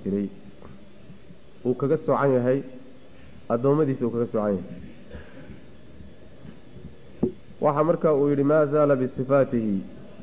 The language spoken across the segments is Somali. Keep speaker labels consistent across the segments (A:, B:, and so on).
A: jiray uu kaga soocan yahay addoommadiisa uu kaga soocan yahay waxaa marka uu yidhi maa zaala bisifaatihi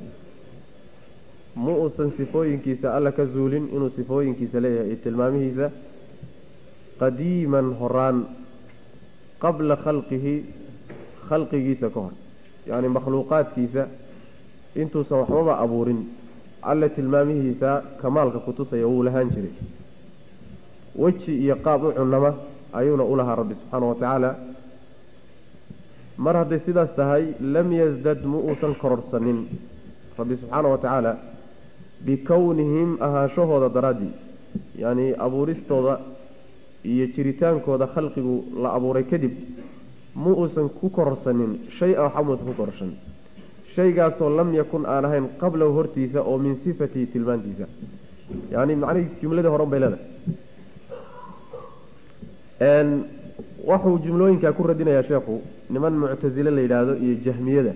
A: ma uusan sifooyinkiisa alla ka zuulin inuu sifooyinkiisa leeyahay iyo tilmaamihiisa qadiiman horaan qabla khalqihi khalqigiisa ka hor yacni makhluuqaadkiisa intuusan waxbaba abuurin alle tilmaamihiisa kamaalka kutusaya wuu lahaan jiray weji iyo qaab u cunama ayuuna u lahaa rabbi subxaana wa tacaala mar hadday sidaas tahay lam yasdad ma uusan kororsanin rabbi subxaana wa tacaala bikownihim ahaanshahooda daraaddii yacni abuuristooda iyo jiritaankooda khalqigu la abuuray kadib ma uusan ku kororsanin shay a waxba muusan ku kororsanin shaygaasoo lam yakun aan ahayn qablahu hortiisa oo min sifatihi tilmaantiisa yacni macnihii jumladii horan bay leedahay waxuu jumlooyinkaa ku radinayaa sheekhu niman muctasile la yidhaahdo iyo jahmiyada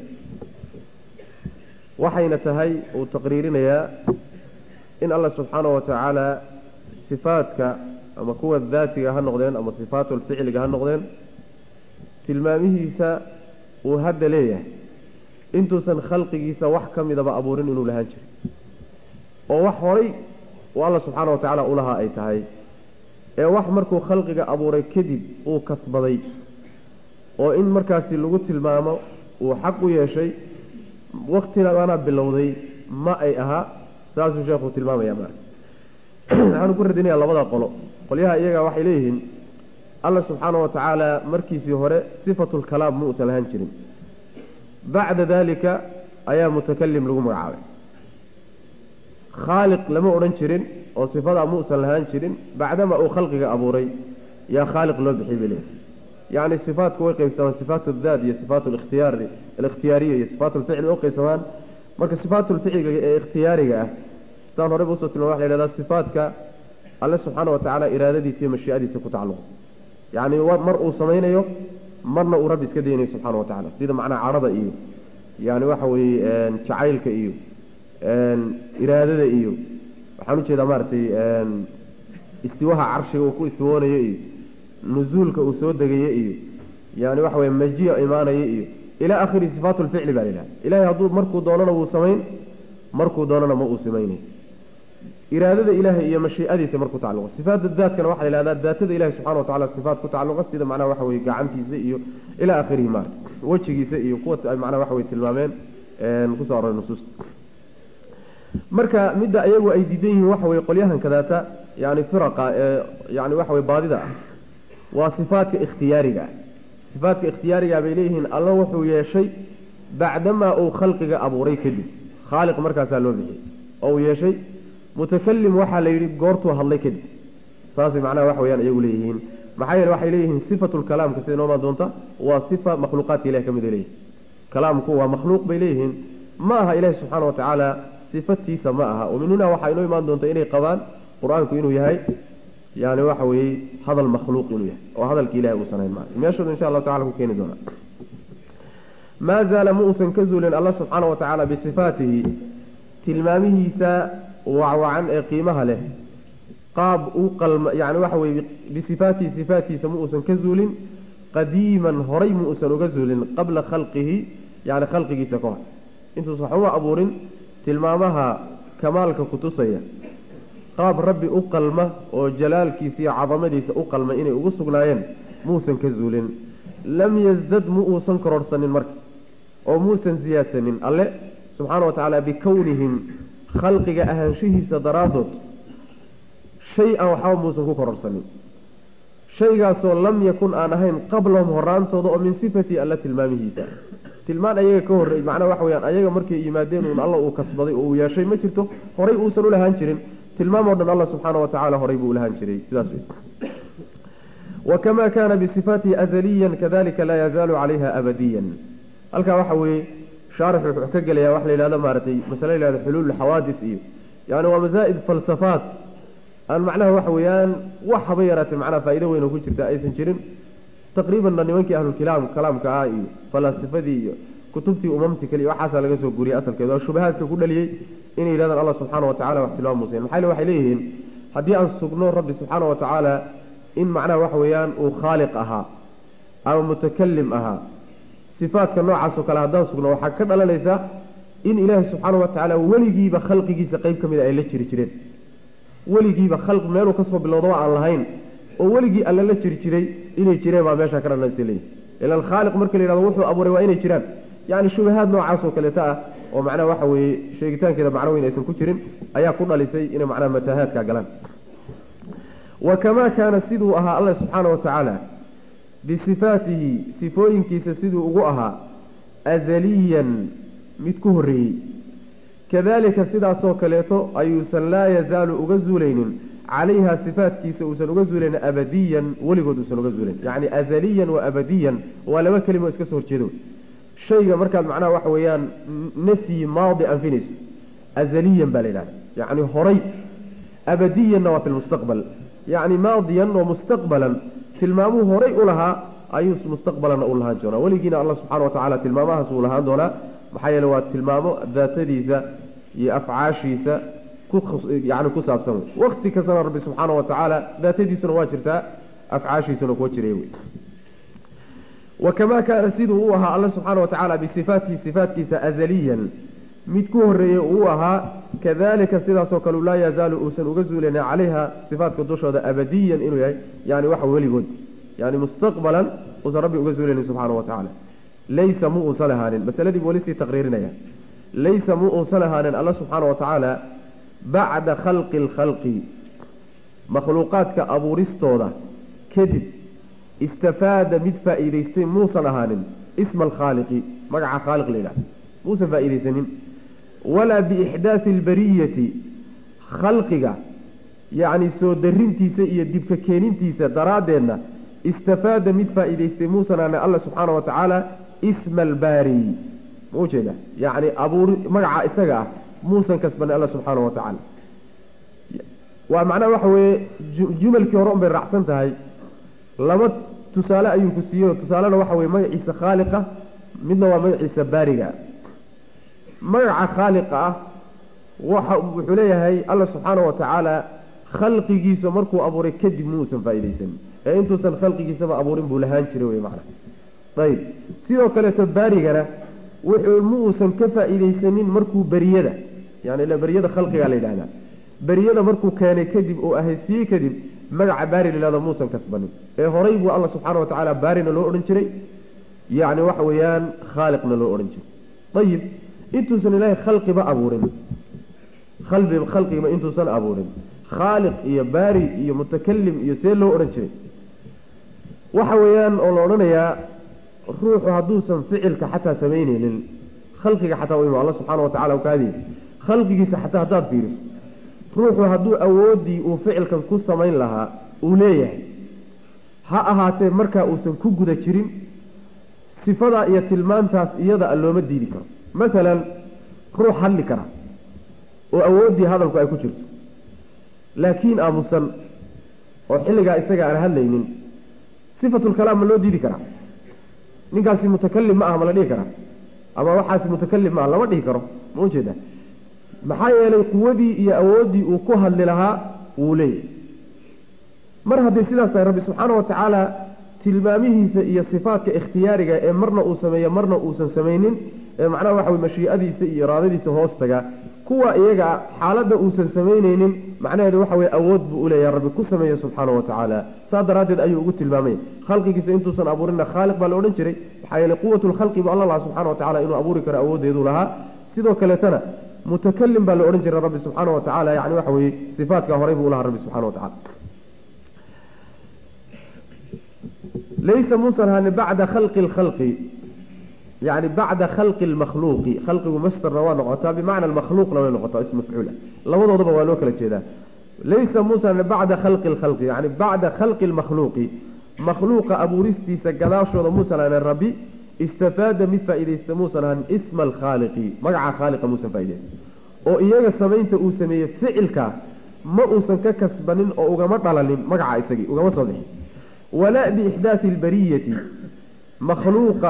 A: waxayna tahay uu taqriirinayaa in allah subxaana wa tacaala sifaadka ama kuwa daatiga ha noqdeen ama sifaatul ficliga ha noqdeen tilmaamihiisa uu hadda leeyahay intuusan khalqigiisa wax ka midaba abuurin inuu lahaan jiray oo wax horay uu alla subxaana wa tacaala ulahaa ay tahay ee wax markuu khalqiga abuuray kadib uu kasbaday oo in markaasi lagu tilmaamo uu xaq u yeeshay waktigaana bilowday ma ay ahaa saasuu sheekhu tilmaamaya ma waxaanu ku radinayaa labada qolo qolyaha iyaga waxay leeyihiin alla subxaana wa tacaala markiisii hore sifatulkalaam ma uusan lahaan jirin bacda dalika ayaa mutakalim lagu magacaabay khaaliq lama odhan jirin oo sifadaa ma uusan lahaan jirin bacdama uu khalqiga abuuray yaa khaaliq loo bixiyay bay leeyihin yacni sifaatku way qaybsamaan sifaat daat iyo sifaat likhtiyaar alikhtiyaariya iyo sifaat lficli way qaybsamaan marka sifaatulficliga ee ikhtiyaariga ah saan horeyba usoo tilmama waxa la yhahdaa sifaatka alle subxaana wa tacaala iraadadiisa iyo mashiicadiisa ku tacalluqa yacni mar uu samaynayo marna uu rabbi iska daynayo subxana wa tacala sida macnaha cadhada iyo yani waxa weeye jacaylka iyo iraadada iyo waxaan ujeedaa maaragtay istiwaha carshiga uu ku istiwoonayo iyo nuzuulka uu soo degayo iyo yani waxa weye majiya imaanayo iyo ilaa akhiri sifaat lficli baa laidhaha ilahay hadduu markuu doonana wuu samayn markuu doonana ma uu samaynay iraadada ilaahay iyo mashiicadiisa markuu tacalluqa sifaata daatkana waxaa la yhahdaa daatada ilahi subxana wa tacala sifaat ku tacalluqa sida macnaha waxa weye gacantiisa iyo ilaa akhirihi maarata wejigiisa iyo kuwa ay macnaha waxa weye tilmaameen kusoo aroray nusuusta marka midda iyagu ay diidan yihiin waxa weye qolyahan kadaata yani firaqa ee yani waxa weye baadida ah waa sifaatka ikhtiyaariga ah sifaatka ikhtiyaariga bay leeyihiin alla wuxuu yeeshay bacdamaa uu khalqiga abuuray kadib khaaliq markaasaa loo bixiyey oo uu yeeshay mutakalim waxaa la yidhi goortuu hadlay kadib saasay macnaha wax weyaan iyagu leeyihiin maxaa yeele waxay leeyihiin sifatulkalaamka sida inoomaa doonta waa sifa makhluuqaadka ilahi ka mid ay leeyihin kalaamku waa makhluuq bay leeyihiin ma aha ilahi subxaana wa tacaala sifatiisa ma aha oo min hunaa waxaa inoo imaan doonta inay qabaan qur-aanku inuu yahay yani waxa weeye hadal makhluuq inuu yahay oo hadalki ilahi uusan hayn maa meeshooda insha allahu tacala ku keeni doonaa maa zaala ma uusan ka zuulin alla subxaana wa tacaala bisifaatihi tilmaamihiisa wacwacan ee qiimaha leh qaab u qalma yani waxa weye bisifaatihi sifaatkiisa ma uusan ka zuulin qadiiman horay ma uusan uga zuulin qabla khalqihi yani khalqigiisa ka hor intuusan waxuma abuurin tilmaamaha kamaalka kutusaya qaab rabbi u qalma oo jalaalkiisa iyo cadamadiisa u qalma inay ugu sugnaayeen muusan ka zuulin lam yasdad ma uusan kororhsanin marka oo muusan siyaadsanin alle subxaana wa tacaala bikownihim khalqiga ahaanshihiisa daraaddood shay-an waxba muusan ku kororhsanin shaygaasoo lam yakun aan ahayn qablahum horaantooda oo min sifatii alla tilmaamihiisa tilmaan ayaga ka horrey macnaha waxa weyaan ayaga markay yimaadeen uun alla uu kasbaday oo uu yeeshay ma jirto horay uusan u lahaan jirin tilmaam oo dhan alla subxaana wa tacala horay buu ulahaan jiray sidaas wey wakama kana bisifaatihi azaliyan kadalika laa yazaalu calayha abadiyan halkaa waxa weeye shaarix wuxuu ka gelaya waxa la yidhahdo maaragtay masale la yhahdo xuluul xawaadis iyo yani waa masaa'id falsafaat aan macnaha waxa weeyaan wax haba yaraatee macnaha faa'ido weyn oo ku jirta aysan jirin taqriibanna nimankii ahlulkalaam kalaamka ah iyo falaasifadii iyo kutubtii umamti kale iyo waxaasaa laga soo guriyey asalkeeda oo shubahaadka ku dhaliyey inay yidhahdaan allah subxaana wa tacala wax tilmaam muusayn maxaa le waxay leeyihiin haddii aan sugno rabbi subxaana wa tacaala in macnaha waxa weeyaan uu khaaliq ahaa ama mutakalim ahaa sifaadka noocaas oo kale haddaan sugno waxaa ka dhalanaysa in ilaahay subxaana wa tacaala weligiiba khalqigiisa qeyb ka mid a ay la jiri jireen weligiiba khalq meeluu kasoo bilowdaba aan lahayn oo weligii alla la jiri jiray inay jireen baa meeshaa ka dhalanaysa leeyihi ilan khaaliq marka la yihahdo wuxuu abuuray waa inay jiraan yacni shubahaad noocaas oo kaleeta ah oo macnaha waxa weeye sheegitaankeeda macno weyn aysan ku jirin ayaa ku dhalisay inay macnaha mataahaadka galaan wa kamaa kaana siduu ahaa allah subxaana wa tacaala bisifaatihi sifooyinkiisa siduu ugu ahaa azaliyan mid ku horreeyey kadalika sidaasoo kaleeto ayuusan laa yazaalu uga zuulaynin calayha sifaatkiisa uusan uga zuulaynin abadiyan weligood uusan uga zuulayn yacni azaliyan wa abadiyan waa laba kelimo iska soo horjeedo shayga markaad macnaha waxa weeyaan nafyi maadi anfinayso azaliyan baa la yidhahda yacni horay abadiyanna waa fi lmustaqbal yacni maadiyan oo mustaqbalan tilmaamuhu horay u lahaa ayuu mustaqbalanna u lahaan doonaa weligiina allah subxana wa tacala tilmaamahaas uu lahaan doonaa maxaa yeele waa tilmaamo daatadiisa iyo afcaashiisa yani ku saabsan wey wakti kastana rabbi subxaana wa tacaala daatadiisuna waa jirtaa afcaashiisuna kuwa jiray wey wakamaa kaana siduu u ahaa alla subxaana wa tacaala bisifaatihi sifaatkiisa azaliyan mid ku horeeyey uu ahaa kadalika sidaasoo kale laa yazaalu uusan uga zuulana calayha sifaatka dushooda abadiyan inuu yahay yani waxa weligood yani mustaqbalan uusan rabbi uga zuulaynin subxaana wa tacaala laysa mu uusan ahaanin masaladii weli sii taqriirinaya laysa mu uusan ahaanin alla subxaana wa tacaala bacda khalqi lkhalqi makhluuqaadka abuuristooda kadib istafaada mid faa'iidaystay muusan ahaanin isma alkhaaliqi magaca khaaliq la yidhahda muusan faa'iidaysanin walaa biixdaati albariyati khalqiga yacni soo darintiisa iyo dibka keenintiisa daraaddeedna istafaada mid faa'iidaystay muusan ahaanin alla subxaana wa tacaala isma albaari ma ujeeda yacni abuur magaca isaga ah muusan kasbanin alla subxaana wa tacaala waa macnaha waxa weeye jumalkii hore un bay raacsan tahay laba tusaale ayuu ku siiyey oo tusaalena waxa weye magaciisa khaaliqa midna waa magaciisa baariga magaca khaaliqa ah waxa wuxuu leeyahay alla subxaana wa tacaala khalqigiisa markuu abuuray kadib muusan faa'iidaysanin ee intuusan khalqigiisaba abuurin buu lahaan jiray wey macna ayib sidoo kaleeto baarigana wuxuu ma uusan ka faa'iidaysanin markuu beriyada yani ila beriyada khalqigaa la yidhahdaa beriyada markuu keenay kadib oo ahaysiiyey kadib magaca baari layihahdo muusan kasbanin ee horay buu alla subxaana wa tacaala baarina loo odhan jiray yacni waxa weeyaan khaaliqna loo odhan jiray ayib intuusan ilaahay khalqiba abuurin qalbi khalqiba intuusan abuurin khaaliq iyo baari iyo mutakalim iyo see loo odhan jiray waxa weeyaan oo la odhanayaa ruuxu hadduusan ficilka xataa samaynaynin khalqiga xataa u alla subxaana wa tacala kaadiy khalqigiisa xataa haddaad fiiriso ruuxu hadduu awooddii uu ficilkan ku samayn lahaa uu leeyahay ha ahaatee markaa uusan ku guda jirin sifadaa iyo tilmaantaas iyada looma diidi karo masalan ruux hadli kara oo awooddii hadalku ay ku jirto laakiin aamusan oo xilligaa isaga aan hadlaynin sifatulkalaam ma loo diidi karaa ninkaasi mutakalim ma aha ma la dhihi karaa ama waxaasi mutakalim ma aha lama dhihi karo ma ujeeda maxaa yeelay quwadii iyo awooddii uu ku hadli lahaa wuu leeyahay mar hadday sidaas tahay rabbi subxaana wa tacaala tilmaamihiisa iyo sifaatka ikhtiyaariga ee marna uu sameeyo marna uusan samaynin ee macnaha waxa wey mashiicadiisa iyo iraadadiisa hoos taga kuwa iyaga xaaladda uusan samaynaynin macnaheedu waxa weye awood buu uleeyahay rabbi ku sameeya subxaana wa tacaala saa daraaddeed ayuu ugu tilmaamay khalqigiisa intuusan abuurinna khaaliq baa la odhan jiray maxaa yeeley quwatu lkhalqi bu alla laha subxana wa tacala inuu abuuri karo awooddeeduu lahaa sidoo kaleetana mutakalim baa la odhan jiray rabbi subxaana wa tacala yani waxa weeye sifaatkaa horay buu ulahaa rabbi subxana wa tacala laysa muusan ahaanin bacda khalqi lkhalqi yani bacda khalqi lmakhluuqi khalqigu mastarna waa noqotaa bimacna makhluuqna way noqotaa ism mafcuula labadoodaba waa loo kala jeedaa laysa muusan bacda khalqi lkhalqi yani bacda khalqi lmakhluuqi makhluuqa abuuristiisa gadaashooda muusan ahaanin rabbi istafaada mid faa'iidaysta muusan ahanin isma alkhaaliqi magaca khaaliqa muusan faa'iidaysta oo iyaga samaynta uu sameeyey ficilka ma uusan ka kasbanin oo ugama dhalanin magaca isagii ugama soo bixin walaa biixdaati albariyati makhluuqa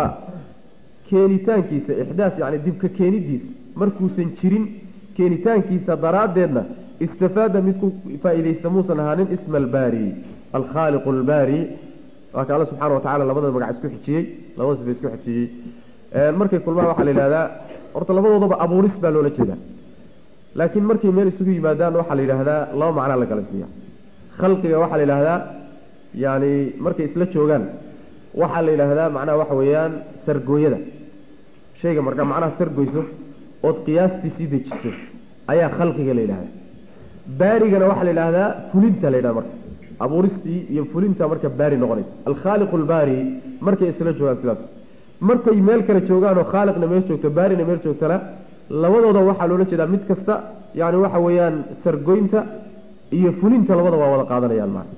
A: keenitaankiisa ixdaas yani dibka keenidiisa markuusan jirin keenitaankiisa daraaddeedna istafaada mid ku faa'iidaysta muusan ahaanin isma albaari alkhaaliqu albaari waa ka alla subxana wa tacala labada magac isku xijiyey labada sifa isku xijiyey markay kulmaan waxaa la yidhahdaa horta labadoodaba abuuris baa loola jeedaa laakiin markay meel isugu yimaadaan waxaa la yidhaahdaa laba macnaa la kala siiya khalqiga waxaa la yidhaahdaa yani markay isla joogaan waxaa la yidhaahdaa macnaha waxa weeyaan sargooyada shayga markaa macnaha sargoyso ood qiyaastiisii dejiso ayaa khalqiga la yidhahdaa baarigana waxaa la yidhaahdaa fulinta la yidhahda marka abuuristii iyo fulinta marka baari noqonaysa alkhaaliqu albaari markay isla joogaan sidaas markay meel kale joogaan oo khaaliqna meel joogto baarina meel joogtana labadooda waxaa loola jeedaa mid kasta yani waxa weeyaan sargoynta iyo fulinta labada waa wada qaadanayaan maa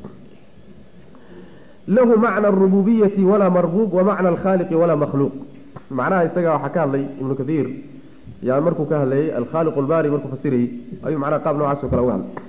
A: lahu macna arububiyati walaa marbuub wa macna alkhaaliqi walaa makhluuq macnaha isaga waxaa ka hadlay ibnu kathiir yani markuu ka hadlayay alkhaaliqu albaari markuu fasirayey ayuu macnaha qaab noocaas oo kale uga hadlay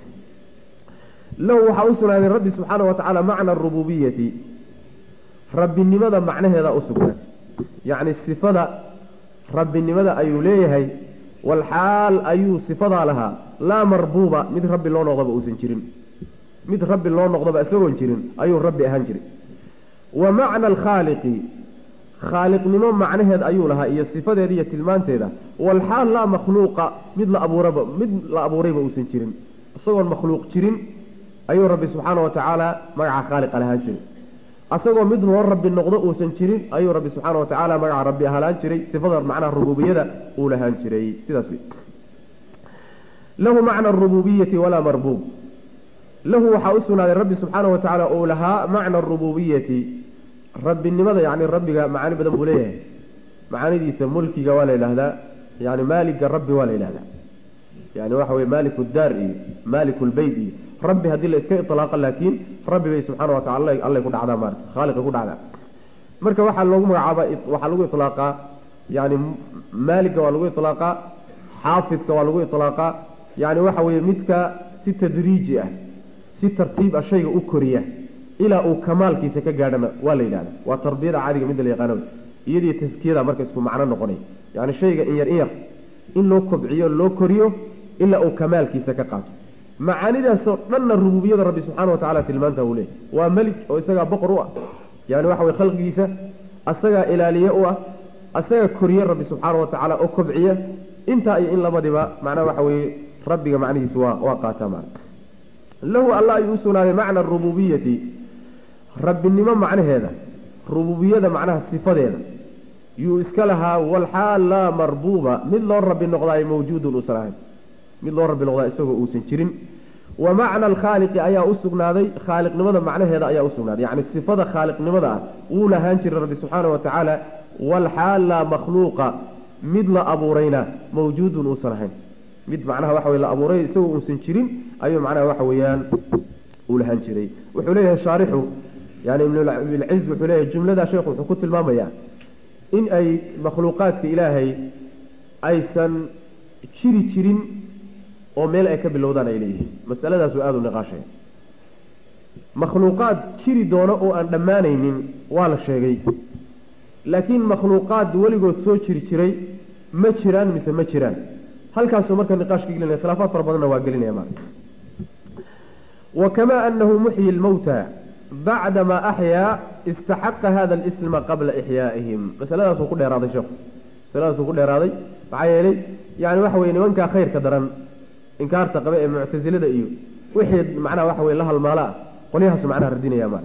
A: lahu waxaa u sugnaaday rabbi subxaana wa tacaala macna arububiyati rabbinimada macnaheeda u sugnaatay yacni sifada rabbinimada ayuu leeyahay walxaal ayuu sifadaa lahaa laa marbuuba mid rabbi loo noqdoba uusan jirin mid rabbi loo noqdoba isagoon jirin ayuu rabbi ahaan jiray wa macna alkhaaliqi khaaliqnimo macnaheed ayuu lahaa iyo sifadeeda iyo tilmaanteeda walxaal laa makhluuqa mid la abuuraba mid la abuurayba uusan jirin isagoon makhluuq jirin ayuu rabbi subxaana wa tacaala magaca khaaliqa lahaan jiray asagoo mid loo rabbi noqdo uusan jirin ayuu rabbi subxaana wa tacaala magaca rabbi halaan jiray sifada macnaha rububiyada uu lahaan jiray sidaas wey lahu macna arububiyati walaa marbuub lahu waxaa u sugnaaday rabbi subxaana wa tacaala uu lahaa macna arububiyati rabbinimada yani rabbiga macaani badan buu leeyahay macaanidiisa mulkiga waa la yidhahdaa yani maaliga rabbi waa la yidhahdaa yani waxa weye maaliku daar iyo maaliku lbeyt iyo rabbi haddii la iska iطlaaqa laakiin rabbi bay subxaana wa tacala allay ku dhacdaa maarata khaaliqay ku dhacdaa marka waxaa loogu magacaaba waxaa lagu iطlaaqaa yani maaliga waa lagu iطlaaqaa xaafidka waa lagu iطlaaqaa yani waxa weeye midka si tadriiji ah si tartiib ah shayga u koriya ilaa uu kamaalkiisa ka gaadhana waa la yidhahda waa tarbiyada caadiga midda la yaqaano iyadii taskiyada marka isku macno noqonay yani shayga in yar in yar in loo kobciyo loo koriyo ilaa uu kamaalkiisa ka qaato macaanidaasoo dhanna rububiyada rabbi subxana wa tacala tilmaanta uu leeyay waa melik oo isagaa boqor u ah yani waxa weye khalqigiisa asagaa ilaaliye u ah asagaa koriye rabbi subxaana wa tacaala oo kobciya intaa iyo in labadiba macnaha waxa weeye rabbiga macnihiisu waa waa qaataa maa lahu alla ayuu u sugnaaday macna arububiyati rabbinimo macnaheeda rububiyada macnaha sifadeeda yuu iska lahaa walxaal laa marbuuba mid loo rabbi noqdaayo mawjuudun uusan ahayn mid loo rabbi noqdaa isagoo uusan jirin wa macna alkhaaliqi ayaa u sugnaaday khaaliqnimada macnaheeda ayaa u sugnaaday yacni sifada khaaliqnimada ah wuu lahaan jiray rabbi subxaana wa tacaala walxaal laa makhluuqa mid la abuurayna mawjuudun uusan ahayn mid macnaha waxa weye la abuuray isagoo uusan jirin ayuu macnaha waxa weeyaan uu lahaan jiray wuxuu leeyahay shaarixu yani ibnulciz wuxuu leeyahay jumladaa sheekhu wuxuu ku tilmaamayaa in ay makhluuqaadka ilaahay aysan jiri jirin oo meel ay ka bilowdaan ay leeyihiin masaladaasuu aada u niqaashaya makhluuqaad jiri doono oo aan dhammaanaynin waa la sheegay laakiin makhluuqaad weligood soo jiri jiray ma jiraan mise ma jiraan halkaasuu marka niqaashka gelinaya khilaafaad fara badanna waa gelinaya ma wa kamaa anahu muxyi lmawta bacdamaa axyaa istaxaqa hada alisma qabla ixyaaihim masaladaasuu ku dheeraaday sheekhu masaladaasuu ku dheeraaday maxaa yeelay yani waxa weye nimankaa khayrka daran inkaarta qabe ee muctasilada iyo wixii macnaha waxa weye la halmaala ah qolyahaasu macnaha radinaya ma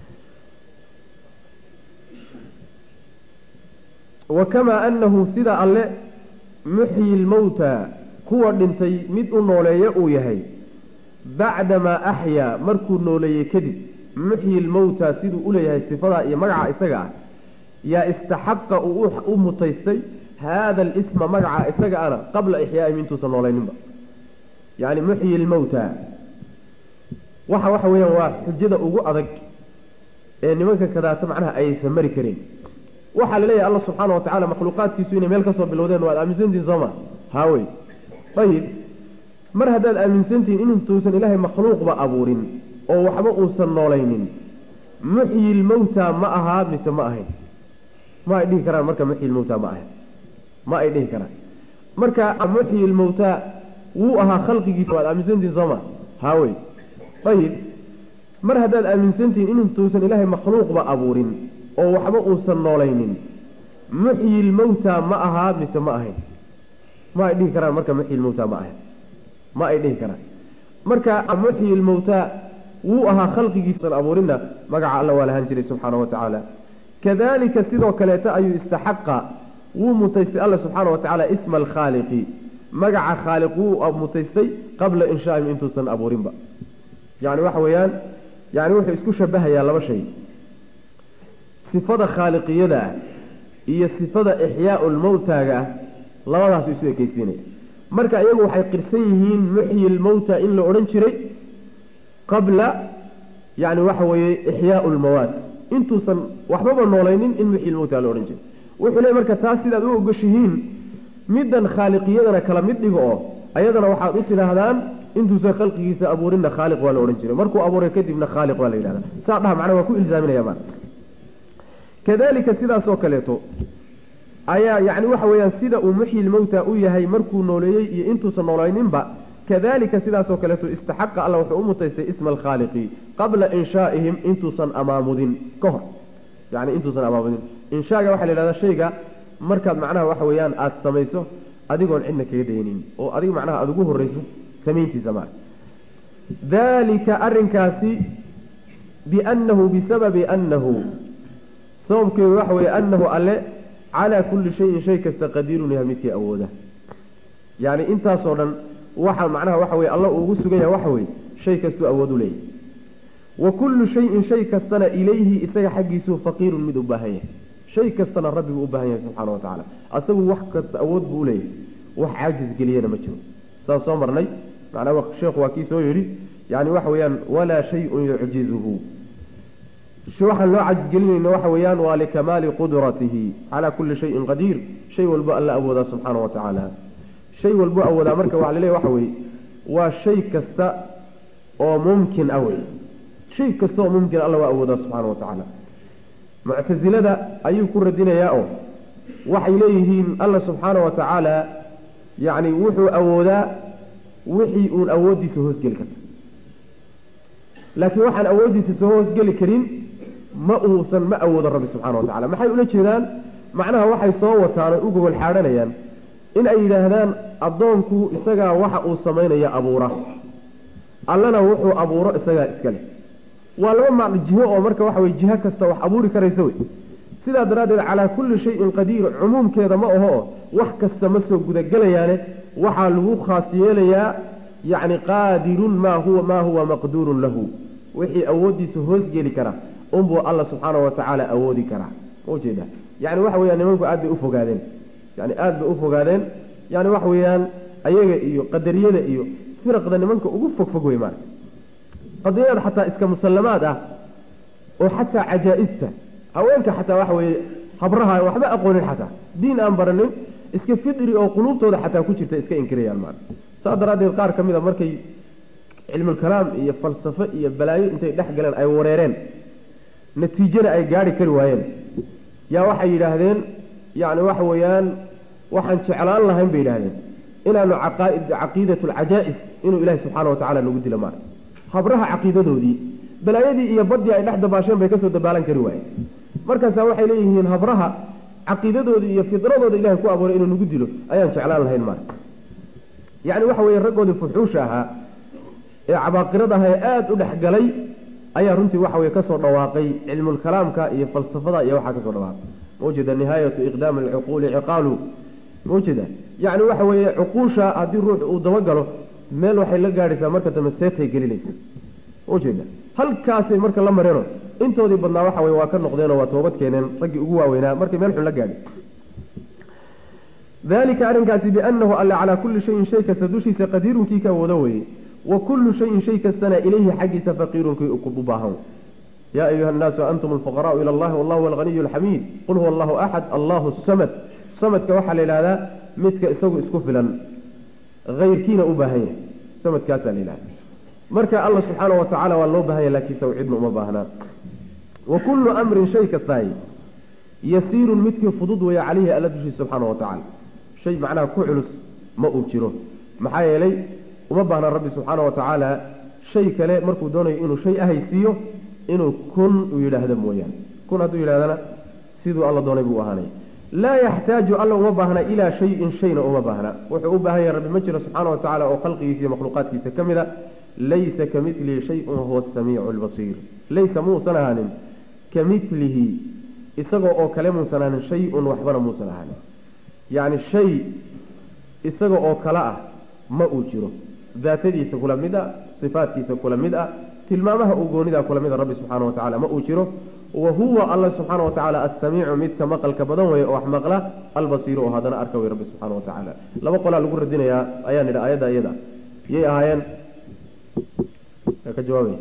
A: wa kamaa anahu sida alle muxyi lmawta kuwa dhintay mid u nooleeya uu yahay bacdamaa axyaa markuu nooleeyey kadib muxyi lmawta siduu uleeyahay sifadaa iyo magaca isaga ah yaa istaxaqa uu u mutaystay haada alisma magaca isaga ana qabla ixyaaihim intuusan noolayninba yani muxyi lmawta waxa waxa weeyaan waa xujada ugu adag ee nimanka kadaata macnaha aysan mari karin waxaa la leeyahay alla subxaana wa tacala makhluuqaadkiisu inay meel kasoo bilowdeen waad aaminsantihin sooma haawey ayib mar haddaad aaminsantihin inintuusan ilaahay makhluuqba abuurin oo waxba uusan noolaynin muxyi lmawta ma ahaa mise ma ahayn ma ay dhihi karaan marka muxyi lmawta ma ahayn ma ay dhihi karaan marka muxyi lmawta wuu ahaa khalqigiisa waad aaminsantihin sooma haawey ayib mar haddaad aaminsantihiin inintuusan ilaahay makhluuqba abuurin oo waxba uusan noolaynin muxyi lmowta ma ahaa mise ma ahayn ma ay dhihi karaan marka muxyi lmowta ma ahayn ma ay dhihi karaan marka muxyi lmowta wuu ahaa khalqigiisan abuurinna magaca alla waa lahaan jiray subxaana wa tacaala kadalika sidoo kaleeta ayuu istaxaqa wuu mutaystay alla subxaana wa tacaala isma alkhaaliqi magaca khaaliq wuu mutaystay qabla inshaa'im intuusan abuurinba yani waxa weeyaan yani wuxuu isku shabahayaa laba shay sifada khaaliqiyada ah iyo sifada ixyaau lmowtaaga ah labadaasu isu ekeysiinaya marka iyagu waxay qirsan yihiin muxyi lmowta in la odhan jiray qabla yani waxa weeye ixyaau lmawaat intuusan waxbaba noolaynin in muxyi lmowta la odhan jiray wuxuu leey marka taas sidaad u ogoshihiin middan khaaliqiyadana kala mid dhigo oo ayadana waxaad u tidhaahdaan intuusan khalqigiisa abuurinna khaaliq waa la odhan jiray markuu abuuray kadibna khaaliq waa la yidhahda saa dhaha macnaa waa ku ilzaaminaya maa kadalika sidaasoo kaleeto ayaa yani waxa weeyaan sida uu muxyi lmowta u yahay markuu nooleeyey iyo intuusan noolayninba kadalika sidaasoo kaleeto istaxaqa alla wuxuu u mutaystay isma alkhaaliqi qabla inshaa'ihim intuusan amaamudin ka hor yani intuusan amaamudin inshaaga waxaa la yidhahdaa shayga markaad macnaha waxa weeyaan aada samayso adigoon cidna kaga daynin oo adiga macnaha aada ugu horreyso samayntiisa maa dalika arrinkaasi biannahu bisababi annahu sababkeedu waxa weeye annahu alle calaa kulli shayin shay kasta qadiirun yahay midkii awooda yacni intaasoo dhan waxa macnaha waxa weye alla uu ugu sugan yahay waxa weye shay kastuu awood u leeyahay wa kullu shayin shay kastana ilayhi isaga xaggiisuu faqiirun mid u baahan yahay shay kastana rabbiguu u baahan yahay subxaana wa tacaala asagu wax kasta awood buu uleeyahay wax caajis geliyana ma jiro saan soo marnay macnaa sheekhu waa kii soo yidhi yani waxa weeyaan walaa shayun yucjizuhu waxaan loo cajisgelinayna waxa weeyaan waa likamaali qudratihi calaa kulli shayin qadiir shay walbo alla awoodaa subxaana wa tacaala shay walbo awoodaa marka waxa laleeyahy waxa weeye waa shay kasta oo mumkin ah wey shay kasta oo mumkin alla waa awoodaa subxaana wa tacaala muctasilada ayuu ku radinayaa oo waxay leeyihiin alla subxaana wa tacaala yacni wuxuu awoodaa wixii uun awooddiisa hoosgeli karta laakiin waxaan awooddiisa soo hoosgeli karin ma uusan ma awoodo rabbi subxana wa tacala maxay ula jeedaan macnaha waxay soo wataan oy u gogol xaadhanayaan in ay yidhaahdaan addoonku isagaa waxa uu samaynaya abuura allana wuxuu abuuro isagaa iska leh waa laba macno jiho oo marka waxa weye jiho kasta wax abuuri karaysa wey sidaa daraaddeed calaa kulli shayin qadiir cumuumkeeda ma aho oo wax kasta ma soo gudagelayaane waxaa lagu khaas yeelayaa yacni qaadirun maa huwa maa huwa maqduurun lahu wixii awooddiisa hoosgeli kara unbuu alla subxaana wa tacaala awoodi karaa ma ujeeda yani waxa weyaan nimanku aad bay ufogaadeen yani aada bay ufogaadeen yani waxa weeyaan ayaga iyo qadariyada iyo firaqda nimanka ugu fogfog wey maarata qadariyada xataa iska musallamaad ah oo xataa cajaa-ista haweenka xataa waxa weeye habraha waxba aqoonin xataa diin aan baranin iska fidri oo quluubtooda xataa ku jirta iska inkirayaan maarata saas daraaddeed qaar ka mid a markay cilmulkalaam iyo falsafo iyo balaayo intay dhex galeen ay wareereen natiijana ay gaari kari waayeen yaa waxay yidhaahdeen yacni waxa weeyaan waxaan jeclaan lahayn bay yidhahdeen inaanu caqaaid caqiidatu alcajaa'is inuu ilaahi subxaana wa tacala nagu dilo maarata habraha caqiidadoodii balaayadii iyo badii ay dhex dabaasheen bay kasoo dabaalan kari waayeen markaasaa waxay leeyihiin habraha caqiidadoodii iyo fidradooda ilahay ku abuuray inuu nagu dilo ayaan jeclaan lahayn maarata yacni waxa weeye raggoodii fuxuusha ahaa ee cabaaqirada aha ee aada u dhex galay ayaa runtii waxa weye kasoo dhawaaqay cilmulkalaamka iyo falsafada iyo waxaa kasoo dhawaaqay maujeeda nihaayatu iqdaami alcuquuli ciqaalu maujeeda yacni waxa weeye cuquusha haddii ruux uu dabagalo meel waxay la gaadhaysaa marka dambe seetay gelinaysa maujeeda halkaasay marka la mareeno intoodii badnaa waxa weye waa ka noqdeenoo waa toobad keeneen raggii ugu waaweynaa markay meel xun la gaadhay dalika arrinkaasi biannahu alle calaa kulli shayin shay kasta dushiisa qadiirunkii ka awoodo weeye wa kullu shayin shay kastana ilayhi xaggiisa faqiirunkii u baahan yaa ayuha annaasu antum alfuqaraau ila allahi wallahu alghaniyu alxamiid qul huwa allahu axad allahu samad samadka waxaa la yidhahdaa midka isagu isku filan hayrkiina u baahan yahay samadkaasaa la yidhahda marka alla subxaana wa tacala waa loo baahan yahy laakiin isagu cidna uma baahnaa wa kullu amrin shay kastaay yasiirun midkii fudud weeye calayhi alla dushiisa subxaana wa tacala shay macnaha ku culus ma uu jiro maxaa yeelay uma baahna rabbi subxaana wa tacaala shay kale markuu doonayo inuu shay ahaysiiyo inuu kun uu yidhaahdo mooyaane kun hadduu yidhahdana siduu alla doonay buu ahaanaya laa yaxtaaju alla uma baahna ilaa shayin shayna uma baahna wuxuu u baahan yahay rabbi ma jiro subxaana wa tacala oo khalqigiisa iyo makhluuqaadkiisa ka mid a laysa ka milihi shayun wahuwa asamiicu albasiir laysa muusan ahaanin ka milihi isagoo oo kale muusan ahaanin shay-un waxbana muusan ahaanin yacni shay isaga oo kale ah ma uu jiro daatadiisa kula mid a sifaadkiisa kula mid ah tilmaamaha uu goonidaa kula mid a rabbi subxaana wa tacala ma uu jiro wa huwa alla subxaana wa tacaala assamiicu midka maqalka badan weeye oo wax maqla albasiiru oo haddana arka wey rabbi subxaana wa tacaala laba qolaa lagu radinayaa ayaan idhi ayadda iyada yay ahaayeen ka jawaabay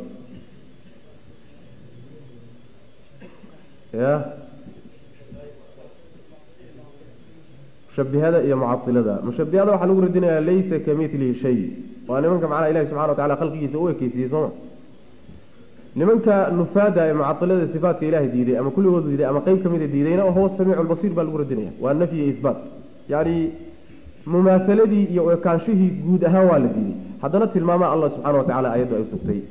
A: ya mushabihada iyo mucailada mushabihada waxaa lagu radinayaa laysa ka milihi shay waa nimanka macnaha ilahi subxana wa tacala khalqigiisa u ekeysiiyey sooma nimanka nufaada ee mucailada sifaatka ilahay diiday ama kulligooda diiday ama qeyb kamida diidayna huwa samiicu lbasiir baa lagu radinaya waa nafyi iyo ihbaat yani mumaahaladii iyo ekaanshihii guud ahaan waa la diiday haddana tilmaamaha allah subxana wa tacala ayaddu ay sugtay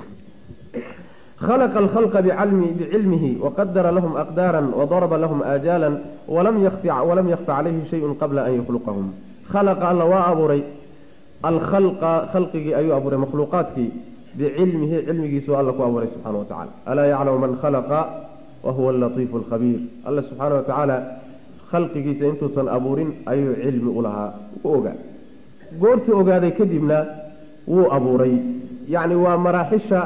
A: khalaqa alkhalqa bicilmihi waqadara lahum aqdaara wadaraba lahum aajaalan walam yakfa calayhi shayun qabla an yakhluqahum khalaqa alla waa abuuray alkhalqa khalqigii ayuu abuuray makhluuqaadkii bicilmihi cilmigiisuu alla ku abuuray subxana wa tacala alaa yaclamu man khalaqa wa huwa alatiifu alkhabiir alla subxaana wa tacaala khalqigiisa intuusan abuurin ayuu cilmi u lahaa u ogaa goortuu ogaaday kadibna wuu abuuray yacni waa maraaxisha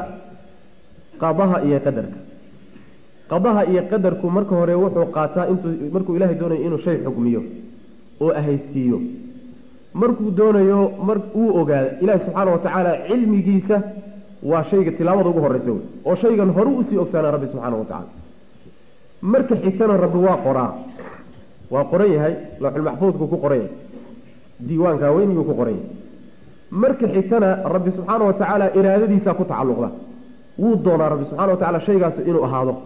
A: qadaha iyo qadarka qadaha iyo qadarku marka hore wuxuu qaataa intuu markuu ilaahay doonayo inuu shay xugmiyo oo ahaysiiyo markuu doonayo mar uu ogaada ilaahi subxaana wa tacaala cilmigiisa waa shayga tilaabada ugu horreysa wey oo shaygan horu usii ogsaana rabbi subxaana wa tacala marka xigtana rabbi waa qoraa waa qoran yahay lawxulmaxfuudku ku qoran yahay diiwaanka weyniguu ku qoran yahay marka xigtana rabbi subxaana wa tacaala iraadadiisaa ku tacalluqda wuu doonaa rabbi subxana wa tacala shaygaas inuu ahaado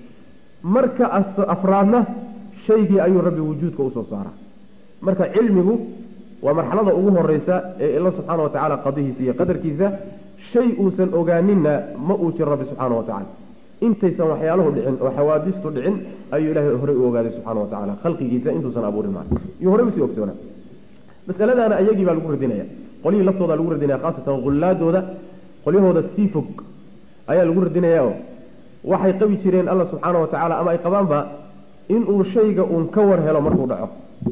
A: marka afraadna shaygii ayuu rabbi wujuudka usoo saaraa marka cilmigu waa marxalada ugu horeysa ee ila subxaana wa tacaala qadihiisa iyo qadarkiisa shay uusan ogaaninna ma uu jiro rabbi subxaana wa tacala intaysan waxyaaluhu dhicin oo xawaadistu dhicin ayuu ilaahay horey u ogaaday subxana wa tacala khalqigiisa intuusan abuurin maa iyuu horey usii ogsoonaa masaladaana ayagii baa lagu radinaya qolyihii laftooda lagu radinaya khaasatan hullaadooda qolyahooda sii fog ayaa lagu radinaya oo waxay qabi jireen alla subxaana wa tacaala ama ay qabaanba inuu shayga uun ka war helo markuu dhaco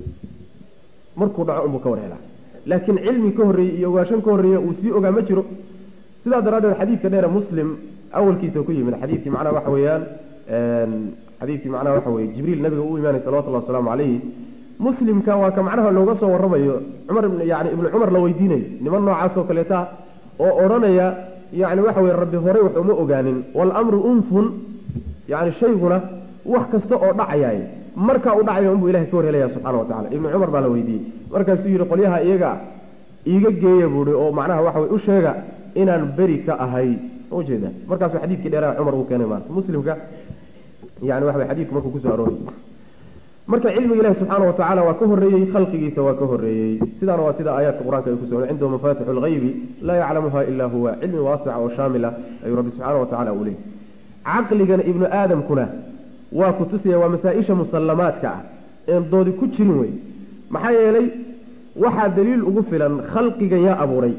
A: markuu dhaco unbuu ka war helaa laakiin cilmi ka horreeyey iyo ogaashan ka horreeya uu sii ogaa ma jiro sidaa daraaddeed xadiidka dheere muslim awalkiisa ku yimid xadiidkii macnaha waxa weeyaan xadiidkii macnaha waxa weye jibriil nabiga u imaanay salawatullahi wasalaamu calayhi muslimka waa ka macnaha looga soo warramayo cumar yani ibnu cumar la weydiinayo niman noocaas oo kaleeta oo odhanaya yani waxa weye rabbi horey wax uma ogaanin waalamru unfun yani shayguna wax kasta oo dhacayaay markaa u dhacaya unbuu ilahay ka war helaya subxana wa tacala ibnu cumar baa la weydiiyey markaasuu yidhi qolyaha iyaga iiga geeya buuhi oo macnaha waxa weye u sheega inaan beri ka ahay ujeeda markaasuu xadiidkii dheeraha cumar uu keenay maarata muslimka yani waxa weye xadiidku markuu kusoo aroorayy marka cilmiga ilahi subxaana wa tacala waa ka horreeyey khalqigiisa waa ka horreeyey sidaana waa sida aayaadka qur-aanka ay ku soo cindahu mafatixu lghaybi laa yaclamuha ilaa huwa cilmi waasica oo shaamila ayuu rabbi subxaana wa tacala uu leeyay caqligana ibnu aadamkuna waa ku tusaya waa masaa-isha musallamaadka ah een doodi ku jirin wey maxaa yeelay waxaa daliil ugu filan khalqigan yaa abuuray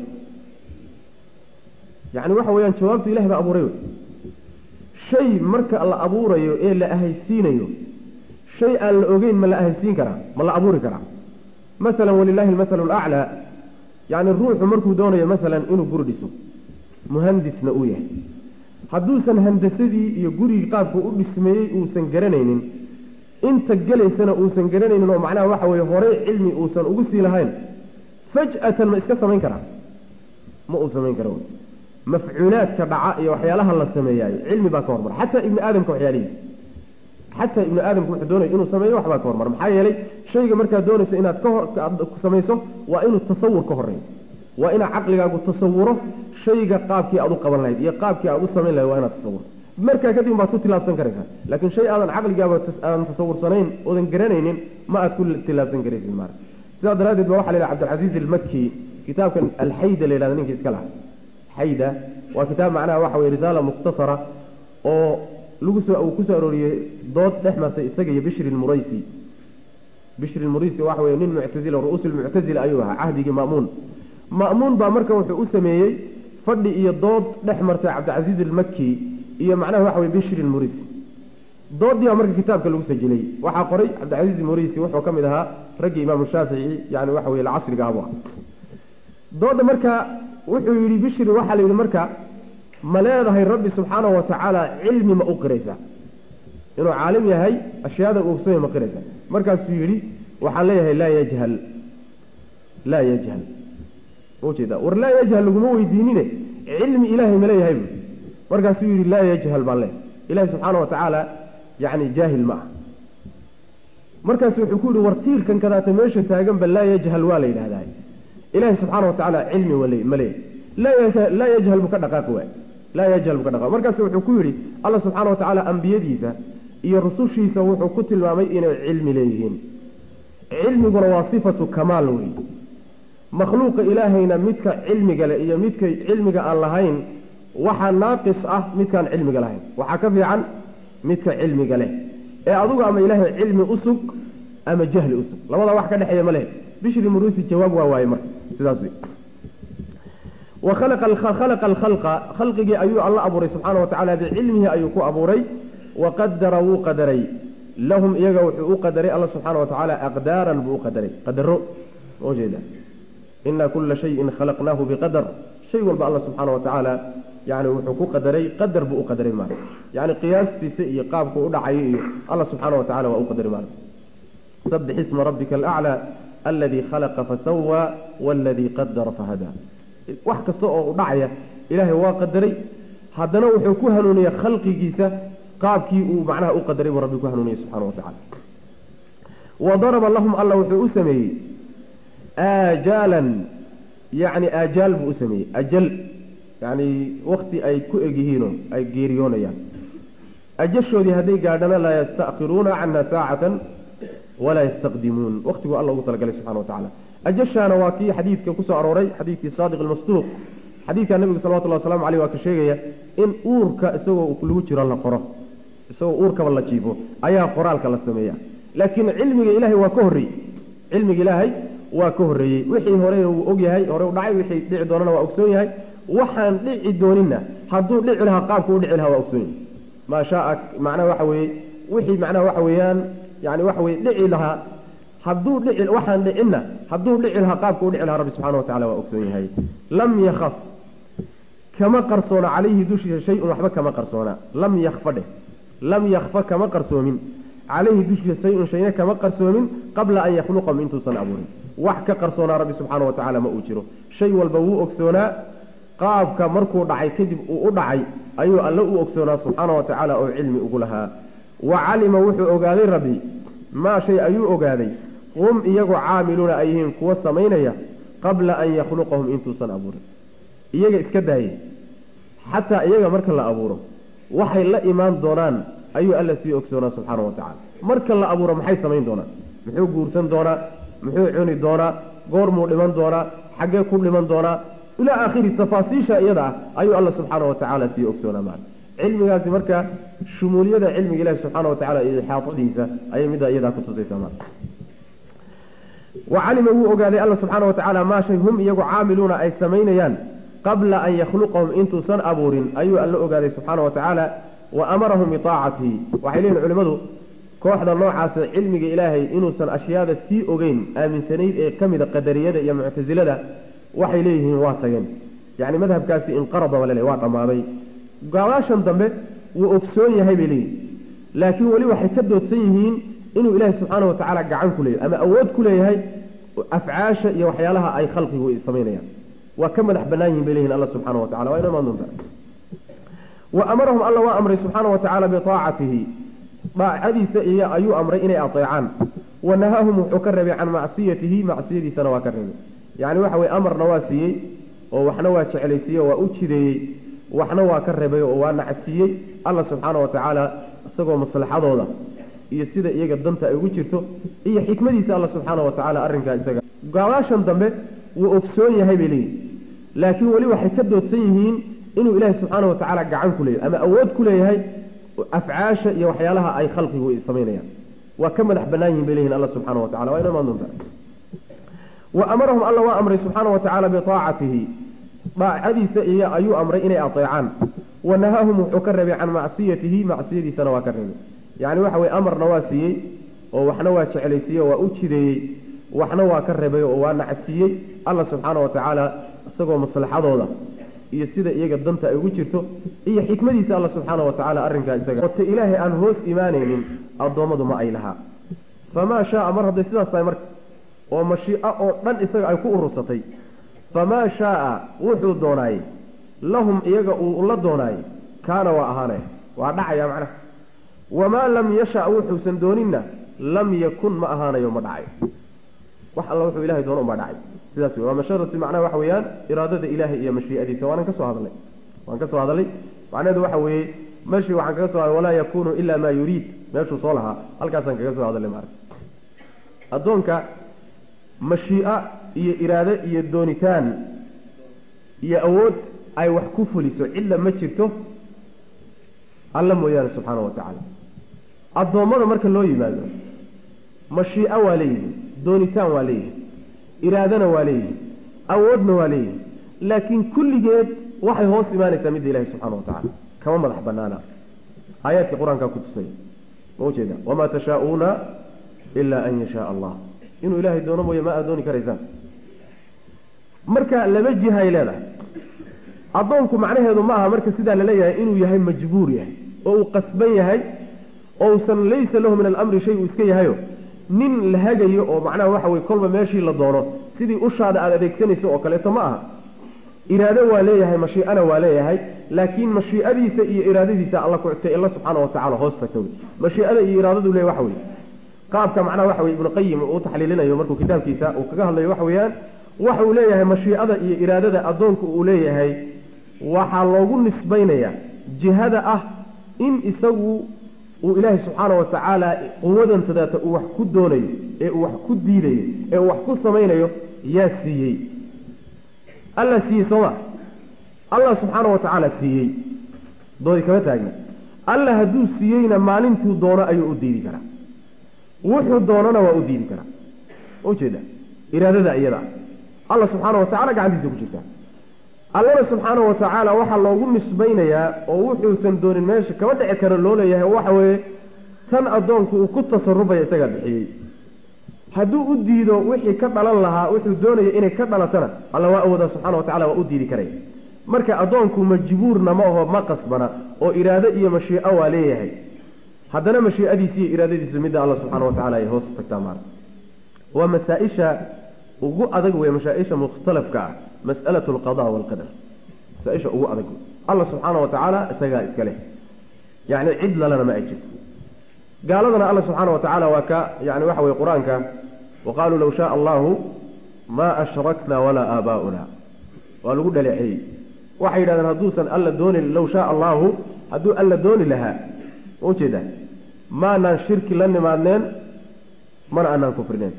A: yacni waxa weeyaan jawaabtu ilahi baa abuuray wey shay marka la abuurayo ee la ahaysiinayo shay aan la ogeyn ma la ahaysiin karaa ma la abuuri karaa masalan walilaahi almathalu alaclaa yacni ruuxu markuu doonayo masalan inuu guri dhiso muhandisna uu yahay hadduusan handasadii iyo gurigii qaabku u dhismeeyey uusan garanaynin inta gelaysana uusan garanaynin oo macnaha waxa weeye horey cilmi uusan ugu sii lahayn faj'atan ma iska samayn karaa ma uu samayn kara wey mafcuulaadka dhaca iyo waxyaalaha la sameeyaayo cilmi baa ka hormar xataa ibni aadamka waxyaalihiisa xataa ibnu aadamku wuxuu doonayo inuu sameeyo waxbaa ka hormar maxaa yeelay shayga markaad doonayso inaad ka samayso waa inuu tasawur ka horeeyo waa inaad caqligaagu tasawuro shayga qaabkii aad u qaban lahayd iyo qaabkii aad u samayn lahayd waa inaad tasawurto markaa kadib baad ku tilaabsan karaysaa laakiin shay aadan caqligaaba aadan tasawursanayn oodan garanaynin ma aad ku tilaabsan karaysid maara sidaa daraaddeed ba waxa la yidhaha cabdilcasiiz almaki kitaabkan alxayda la yidhahda ninka iska laha xayda waa kitaab macnaha waxa weye risaala mukhtasara oo lagu soo uu kusoo arooriyey dood dhex martay isaga iyo bishri lmuraysi bishri lmuraysi waxa weye nin muctazila ru'uus lmuctazila ayuu ahaa cahdigii ma'muun ma'muun baa marka wuxuu u sameeyey fadhi iyo dood dhex martay cabdicasiiz almaki iyo macnaha waxa weye bishri lmuraysi doodii baa marka kitaabka lagu sajilay waxaa qoray cabdicasiiz almuraysi wuxuu ka mid ahaa raggii imaamu shaafici yani waxa weye casriga abu ah dooda marka wuxuu yidhi bishri waxaa la yidhi marka ma leedahay rabbi subxaanahu watacaala cilmi ma u qiraysaa inuu caalim yahay ashyaada uu ogsonya ma qiraysaa markaasuu yidhi waxaan leeyahay laa yajhal laa yajhal ujeeda war laa yajhal laguma weydiinine cilmi ilaahay ma leeyahay bu markaasuu yidhi laa yajhal baan leeyahay ilahi subxaana watacaala yani jaahil ma ah markaasu wuxuu ku yihi war tiirkan kadaata meesha taaganba laa yajhal waa la yidhahdaa ilahi subxaana watacaala cilmi ma leeyahay laa yajhal buu ka dhaqaaqi waay laa yajhal buu ka dhaqaaqi markaasu wuxuu ku yidhi alla subxaana watacaala ambiyadiisa iyo rusushiisa wuxuu ku tilmaamay inay cilmi leeyihiin cilmiguna waa sifatu kamaal wey makhluuqa ilaahayna midka cilmiga leh iyo midka cilmiga aan lahayn waxaa naaqis ah midkaan cilmiga lahayn waxaa ka fiican midka cilmiga leh ee adugu ama ilaahay cilmi usug ama jahli usug labadaa wax ka dhexeeya ma leh bishri murusi jawaab waa waaye marka sidaas wey wa khalaqa alkhalqa khalqigii ayuu alla abuuray subxaana watacaala bicilmihi ayuu ku abuuray wa qadara wuu qadaray lahum iyaga wuxuu u qadaray alla subxaana watacaala aqdaaran buu u qadaray qadaro ujeeda ina kula shayin khalaqnaahu biqadar shay walba alla subxaana watacaala yani wuxuu ku qadaray qadar buu u qadaray maara yani qiyaastiisa iyo qaabku u dhacayo iyo alla subxaana watacala waa u qadaray maara sabix isma rabbika alaclى aladii khalaqa fasawa waladii qadara fahadaa wax kasta oo u dhacaya ilaahay waa qadaray haddana wuxuu ku hanuuniyey khalqigiisa qaabkii uu macnaha u qadaray buu rabbi ku hanuuniyey subxana wa tacala wa daraba lahum alla wuxuu u sameeyey aajaalan yani aajaal buu u sameeyey ajal yani wakti ay ku egyihiinoo ay geeriyoonayaan ajashoodii hadday gaadhana laa yasta'khiruuna canha saacatan walaa yastaqdimuun waktiguu alla ugu talagalay subxana wa tacala ajashaana waa kii xadiidka kusoo arooray xadiidkii saadiq almasduuq xadiidka nabigu salawatullah waslamu aleyh waa ka sheegaya in uurka isagoo lagu jiro la qoro isagoo uurkaba la jiifo ayaa qoraalka la sameeya laakiin cilmiga ilahay waa ka horreeyey cilmiga ilaahay waa ka horreeyey wixii horena wuu og yahay hore u dhacay wixii dhici doonana waa ogsoon yahay waxaan dhici dooninna hadduu dhici lahaa qaabku u dhici lahaa waa ogsoon yahay maa shaaa macnaha waxa weeye wixii macnaha waxa weeyaan yani waxa weye dhici lahaa hadduu dhici waxaan dhicinna hadduu dhici lahaa qaabku u dhici lahaa rabbi subxana wa tacala waa ogsoon yahay lam yakaf kama qarsoona calayhi dushiisa shay-un waxba kama qarsoona lam yakfa dheh lam yakfa kama qarsoomin calayhi dushiisa shay-un shayna kama qarsoomin qabla an yakhluqahum intuusan abuurin wax ka qarsoonaa rabbi subxaana wa tacaala ma uu jiro shay walba wuu ogsoonaa qaabka markuu dhacay kadib uu u dhacay ayuu alle u ogsoonaa subxaana wa tacaala oo cilmi ugu lahaa wa calima wuxuu ogaaday rabbi maa shay ayuu ogaaday hum iyagoo caamiluuna ay yihiin kuwa samaynaya qabla an yakhluqahum intuusan abuurin iyaga iska daaye xataa iyaga marka la abuuro waxay la imaan doonaan ayuu alla sii ogsoonaa subxaana wa tacala marka la abuuro maxay samayn doonaan muxuu guursan doonaa muxuu cuni doonaa goormuu dhiman doonaa xaggee ku dhiman doonaa ilaa aakhiri tafaasiisha iyada ah ayuu alla subxaana wa tacaala sii ogsoonaa maala cilmigaasi marka shumuuliyada cilmiga ilahi subxaana wa tacala iyo ixaatadiisa ayay middaa iyadaa ku tusaysaa maala wa calima wuu ogaaday alla subxaana wa tacaala maa shay hum iyagu caamiluuna ay samaynayaan qabla an yakhluqahum intuusan abuurin ayuu alla ogaaday subxaana wa tacaala wa amarahum biaacatihi waxay leeyihin culimmadu kooxda noocaasa cilmiga ilaahay inuusan ashyaada sii ogeyn aaminsanayd ee ka mida qadariyada iyo muctasilada waxay leeyihiin waa tageen yacni madhabkaasi inqarada walale waa dhammaaday gabaashan dambe wuu ogsoon yahay bay leeyihin laakiin weli waxay ka doodsan yihiin inuu ilaahay subxaana wa tacaala gacan ku leeyahay ama awood ku leeyahay afcaasha iyo waxyaalaha ay khalqigu samaynayaan waa ka madax bannaan yihin bay leyihin alla subxana wa tacala waa ino imaan doontaa wa amarahum alla waa amray subxaana wa tacaala biaacatihi daacadiisa iyo ayuu amray inay ateecaan wa nahaahum wuxuu ka reebay can macsiyatihi macsiyadiisana waa ka reebay yacni waxa weye amarna waa siiyey oo waxna waa jeclaysiiyey oo waa u jideeyey waxna waa ka reebay oo waa nacsiiyey alla subxaana wa tacaala isagoo maslaxadooda iyo sida iyaga danta ay ugu jirto iyo xikmadiisa alla subxaana wa tacaala arrinkaa isaga gabaashan dambe wuu ogsoon yahay bay leeyihin laakiin weli waxay ka doodsan yihiin inuu ilaahay subxaana wa tacaala gacan ku leeyahay ama awood ku leeyahay afcaasha iyo waxyaalaha ay khalqigu samaynayaan waa ka madax bannaan yihin bay leyihin alla subxana wa tacala waa ino imaan doontaa wa amarahum alla waa amray subxaana wa tacaala biaacatihi daacadiisa iyo ayuu amray inay ateecaan wa nahaahum wuxuu ka reebay can macsiyatihi macsiyadiisana waa ka reebay yacni waxa weye amarna waa siiyey oo waxna waa jeclaysiiyey oo waa u jideeyey waxna waa ka reebay oo waa nacsiiyey alla subxaana wa tacaala isagoo maslaxadooda iyo sida iyaga danta ay ugu jirto iyo xikmadiisa alla subxaana wa tacaala arrinkaa isaga ota ilaahay aan hoos imaanaynin addoommadu ma ay lahaa famaa shaaa mar hadday sidaas tahay marka oo mashiico oo dhan isaga ay ku urursatay famaa shaaa wuxuu doonaayey lahum iyaga uu la doonaayey kaana waa ahaanaya waa dhacaya macnaha wamaa lam yasha wuxuusan dooninna lam yakun ma ahaanayo ma dhacayo wax alla wuxuu ilahay doono unbaa dhacay sidaas wey waa masharati macnaha waxa weeyaan iraadada ilaahay iyo mashiicadiisa waanan ka soo hadalnay waan ka soo hadalnay macnaheedu waxa weeye meeshii waxaan kaga soo hadalay walaa yakunu ila maa yuriid meeshuu soo lahaa halkaasaan kaga soo hadalay maarata addoonka mashiico iyo iraado iyo doonitaan iyo awood ay wax ku fuliso cidla ma jirto alla mooyaane subxaana wa tacaala addoommada marka loo yimaado mashiico waa leeyihin doonitaan waa leeyihin iraadana waa leeyihin awoodna waa leeyihin laakiin kulligeed waxay hoos imaanaysaa midda ilahi subxana wa tacala kama madax banaana aayaadkii qur-aankaa ku tusay ma ujeeda wamaa tashaauuna ilaa an yashaa allah inuu ilaahay doono mooye ma aad dooni karaysaan marka laba jihay leedahay addoonku macnaheedu ma aha marka sidaa laleeyahay inuu yahay majbuur yahay oo uu qasban yahay oo usan laysa lahu min alamri shay uu iska yahayo nin la hagayo oo macnaha waxa weye kolba meeshii la doono sidii ushaada aada adeegsanayso oo kaleeto ma aha iraado waa leeyahay mashiicana waa leeyahay laakiin mashiicadiisa iyo iraadadiisa alla kuctay alla subxaana wa tacala hoos tagta mashiicada iyo iraadadu le waxa weye qaabka macnaha waxa weye ibnu qayim uu taxliilinayo markuu kitaabkiisa uu kaga hadlayo waxa weeyaan waxa uu leeyahay mashiicada iyo iraadada addoonku uu leeyahay waxaa loogu nisbaynayaa jihada ah in isagu uu ilaahay subxaana wa tacaala quwadantadaata uu wax ku doonayo ee uu wax ku diidayo ee uu wax ku samaynayo yaa siiyey alla siiyey sooma allah subxaana wa tacaala siiyey doodi kama taagna alla hadduu siiyeyna maalintuu doono ayuu u diidi karaa wuxuu doonona waa u diidi karaa ujeeda iraadada iyada alla subxaana wa tacala gacantiisa ku jirtaa allana subxaana wa tacaala waxaa loogu nisbaynayaa oo wuxuusan doonin meesha kama dhici karo loo leeyahay waxa weeye tan addoonku uu ku tasarufaya isagaa bixiyey hadduu u diido wixii ka dhalan lahaa wuxuu doonaya inay ka dhalatana alla waa awoodaa subxana wa tacala waa u diidi karaya marka addoonku majbuurna ma aho ma qasbana oo iraado iyo mashiico waa leeyahay haddana mashiicadiisa iyo iraadadiisa midda alla subxaana wa tacala ay hoos tagtaa maara waa masaa-isha ugu adag wey mashaa-isha mukhtalafka ah mas'alatu alqada waalqadar masaa-isha ugu adag wey alla subxaana wa tacaala isagaa iska leh yacni cid lalana ma ay jirto gaaladana alla subxaana wa tacaala waa ka yani waxa weye qur-aanka wa qaaluu low shaaa allahu maa ashrakna walaa aabaa'una waa lagu dhaleeceeyey waxay yidhahdeen hadduusan alla dooni low shaaa allahu hadduu alla dooni lahaa ma ujeedaa maanaan shirki la nimaadneen mana aanaan kufrineen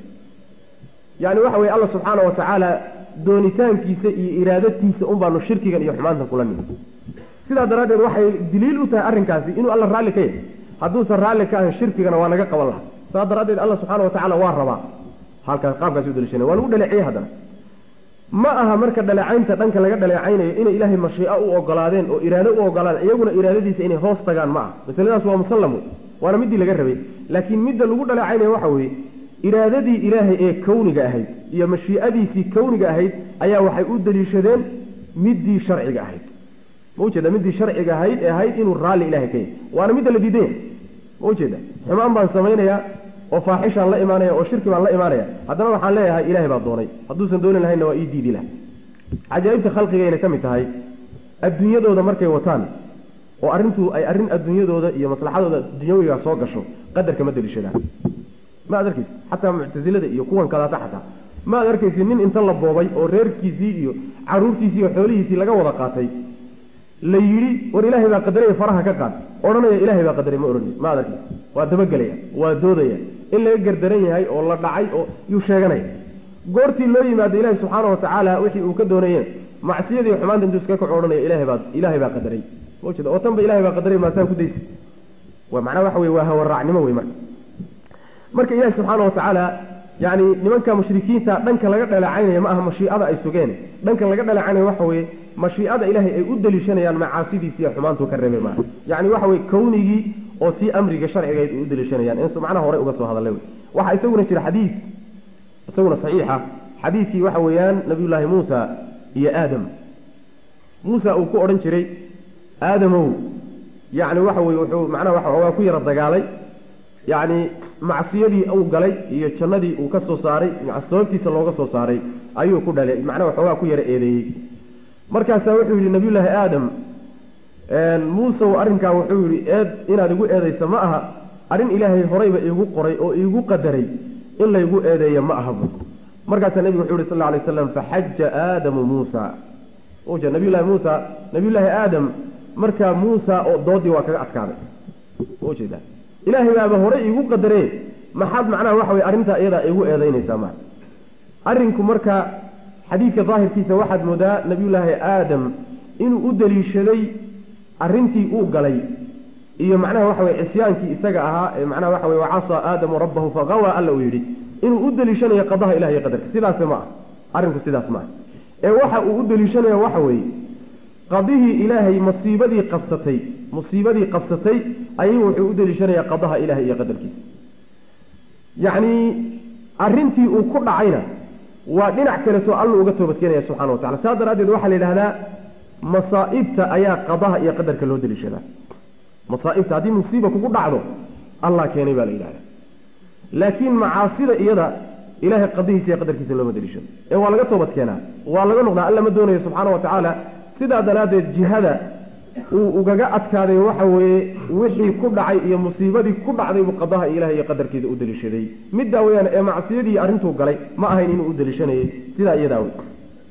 A: yani waxa weye alla subxaana wa tacaala doonitaankiisa iyo iraadatiisa un baanu shirkigan iyo xumaantan kula nimid sidaa daraaddeed waxay daliil u tahay arrinkaasi inuu alla raalli ka yahay hadduusan raalli ka ahan shirkigana waa naga qaban lahaa saa daraaddeed alla subxaana wa tacala waa rabaa halkaas qaabkaasi u daliishana waa lagu dhaleeciyey haddana ma aha marka dhaleecaynta dhanka laga dhaleecaynayo inay ilaahay mashiico u ogolaadeen oo iraado u ogolaadeen iyaguna iraadadiisa inay hoos tagaan ma aha masaladaas waa musallamu waana middii laga rabay laakiin midda lagu dhaleecaynayo waxa weeye iraadadii ilaahay ee kawniga ahayd iyo mashiicadiisii kawniga ahayd ayaa waxay u daliishadeen middii sharciga ahayd ma ujeeda middii sharciga ahayd ee ahayd inuu raalli ilahay ka yahay waana midda la diidan yahay ma ujeeda xumaan baan samaynayaa oo faaxishaan la imaanaya oo shirki baan la imaanaya haddana waxaan leeyahay ilahay baa doonay hadduusan dooni lahaynna waa ii diidi laha cajaa'ibta khalqigayna ka mid tahay adduunyadooda markay wataan oo arrintu ay arrin adduunyadooda iyo maslaxadooda dunyawiga soo gasho qadarka ma daliishadaan ma ad arkaysi xataa muctasilada iyo kuwan kadaata xataa ma ad arkaysi nin inta la boobay oo reerkiisii iyo caruurtiisii iyo xoolihiisii laga wada qaatay la yidhi war ilaahay baa qadaraya faraha ka qaad odhanaya ilahay baa qadaray ma odhanaysi ma ad arkaysi waa dabagelaya waa doodaya in laga gardaran yahay oo la dhacay oo yuu sheeganaya goortii loo yimaado ilaahi subxaana wa tacaala wixii uu ka doonayeen macsiyadii xumaanta intuu iska kac odhanaya ilahay baa ilaahay baa qadaray maujeeda oo tanba ilahay baa qadaray maasaan ku daysa waa macnaha waxa weye waa hawaraacnimo wey marka marka ilaahi subxaana wa tacaala yani nimanka mushrikiinta dhanka laga dhaleecaynaya ma aha mashiicada ay sugeen dhanka laga dhaleecaynaya waxa weeye mashiicada ilaahay ay u daliishanayaan macaasidiisiiyo xumaantuu ka reebay maaha yani waxa weye kownigii oo tii amriga sharcigayd ay u daliishanayaan in macnaha hore uga soo hadallay wey waxaa isaguna jira xadiid isaguna saxiixa xadiidkii waxa weeyaan nabiyullaahi muusa iyo aadam muusa uu ku odhan jiray aadamow yacni waxa weye wuxuu macnaha waxa waa ku yara dagaalay yacni macsiyadii uu galay iyo jannadii uu ka soo saaray sababtiisa looga soo saaray ayuu ku dhalay macnaha waxoogaa ku yara eedeeyey markaasaa wuxuu yidhi nabiyullaahi aadam muusew arrinkaa wuxuu yidhi eed inaad igu eedaysa ma aha arrin ilaahay horeyba iigu qoray oo iigu qadaray in laygu eedeeya ma ahaba markaasaa nebigu wuxuu yihi sal alay slam faxaja aadamu muusa uja nabiyullahi muusa nabiyullaahi aadam markaa muusa oo doodii waa kaga adkaaday ujeeda ilaahay baaba horey iigu qadaree maxaad macnaha waxa weye arrintaa iyadaa iigu eedaynaysaa ma arrinku marka xadiidka daahirkiisa waxaad moodaa nabiyullaahi aadam inuu u daliishaday arrintii uu galay iyo macnaha waxa weye cisyaankii isaga ahaa ee macnaha waxa weye wacasaa aadamu rabbahu faqawa alla uu yidhi inuu u daliishanayo qadaha ilahi iyo qadarka sidaase ma ah arrinku sidaas ma ah ee waxa uu u daliishanaya waxa weeye qadihii ilaahay masiibadii qabsatay musiibadii qabsatay ayuu wuxuu u daliishanayaa qadaha ilahay iyo qadarkiisa yacni arrintii uu ku dhacayna waa dhinac kaleto alla uga toobadkeenaya subxana wa tacala saas daraaddeed waxaa la yidhahdaa masaa'ibta ayaa qadaha iyo qadarka loo daliishadaa masaa'ibta haddii musiiba kugu dhacdo allah keenay baa la yidhahdaa laakiin macaasida iyada ilahay qadihiisa iyo qadarkiisa looma daliishado ee waa laga toobad keenaa waa laga noqdaa alla ma doonayo subxaana wa tacaala sidaa daraaddeed jihada uu ugaga adkaaday waxa weeye wixii ku dhacay iyo musiibadii ku dhacday buu qadaha ilahay iyo qadarkiisa u daliishaday middaa weyaan ee macsiyadii arrintuu galay ma ahayn inuu u daliishanayay sidaa iyadaa wey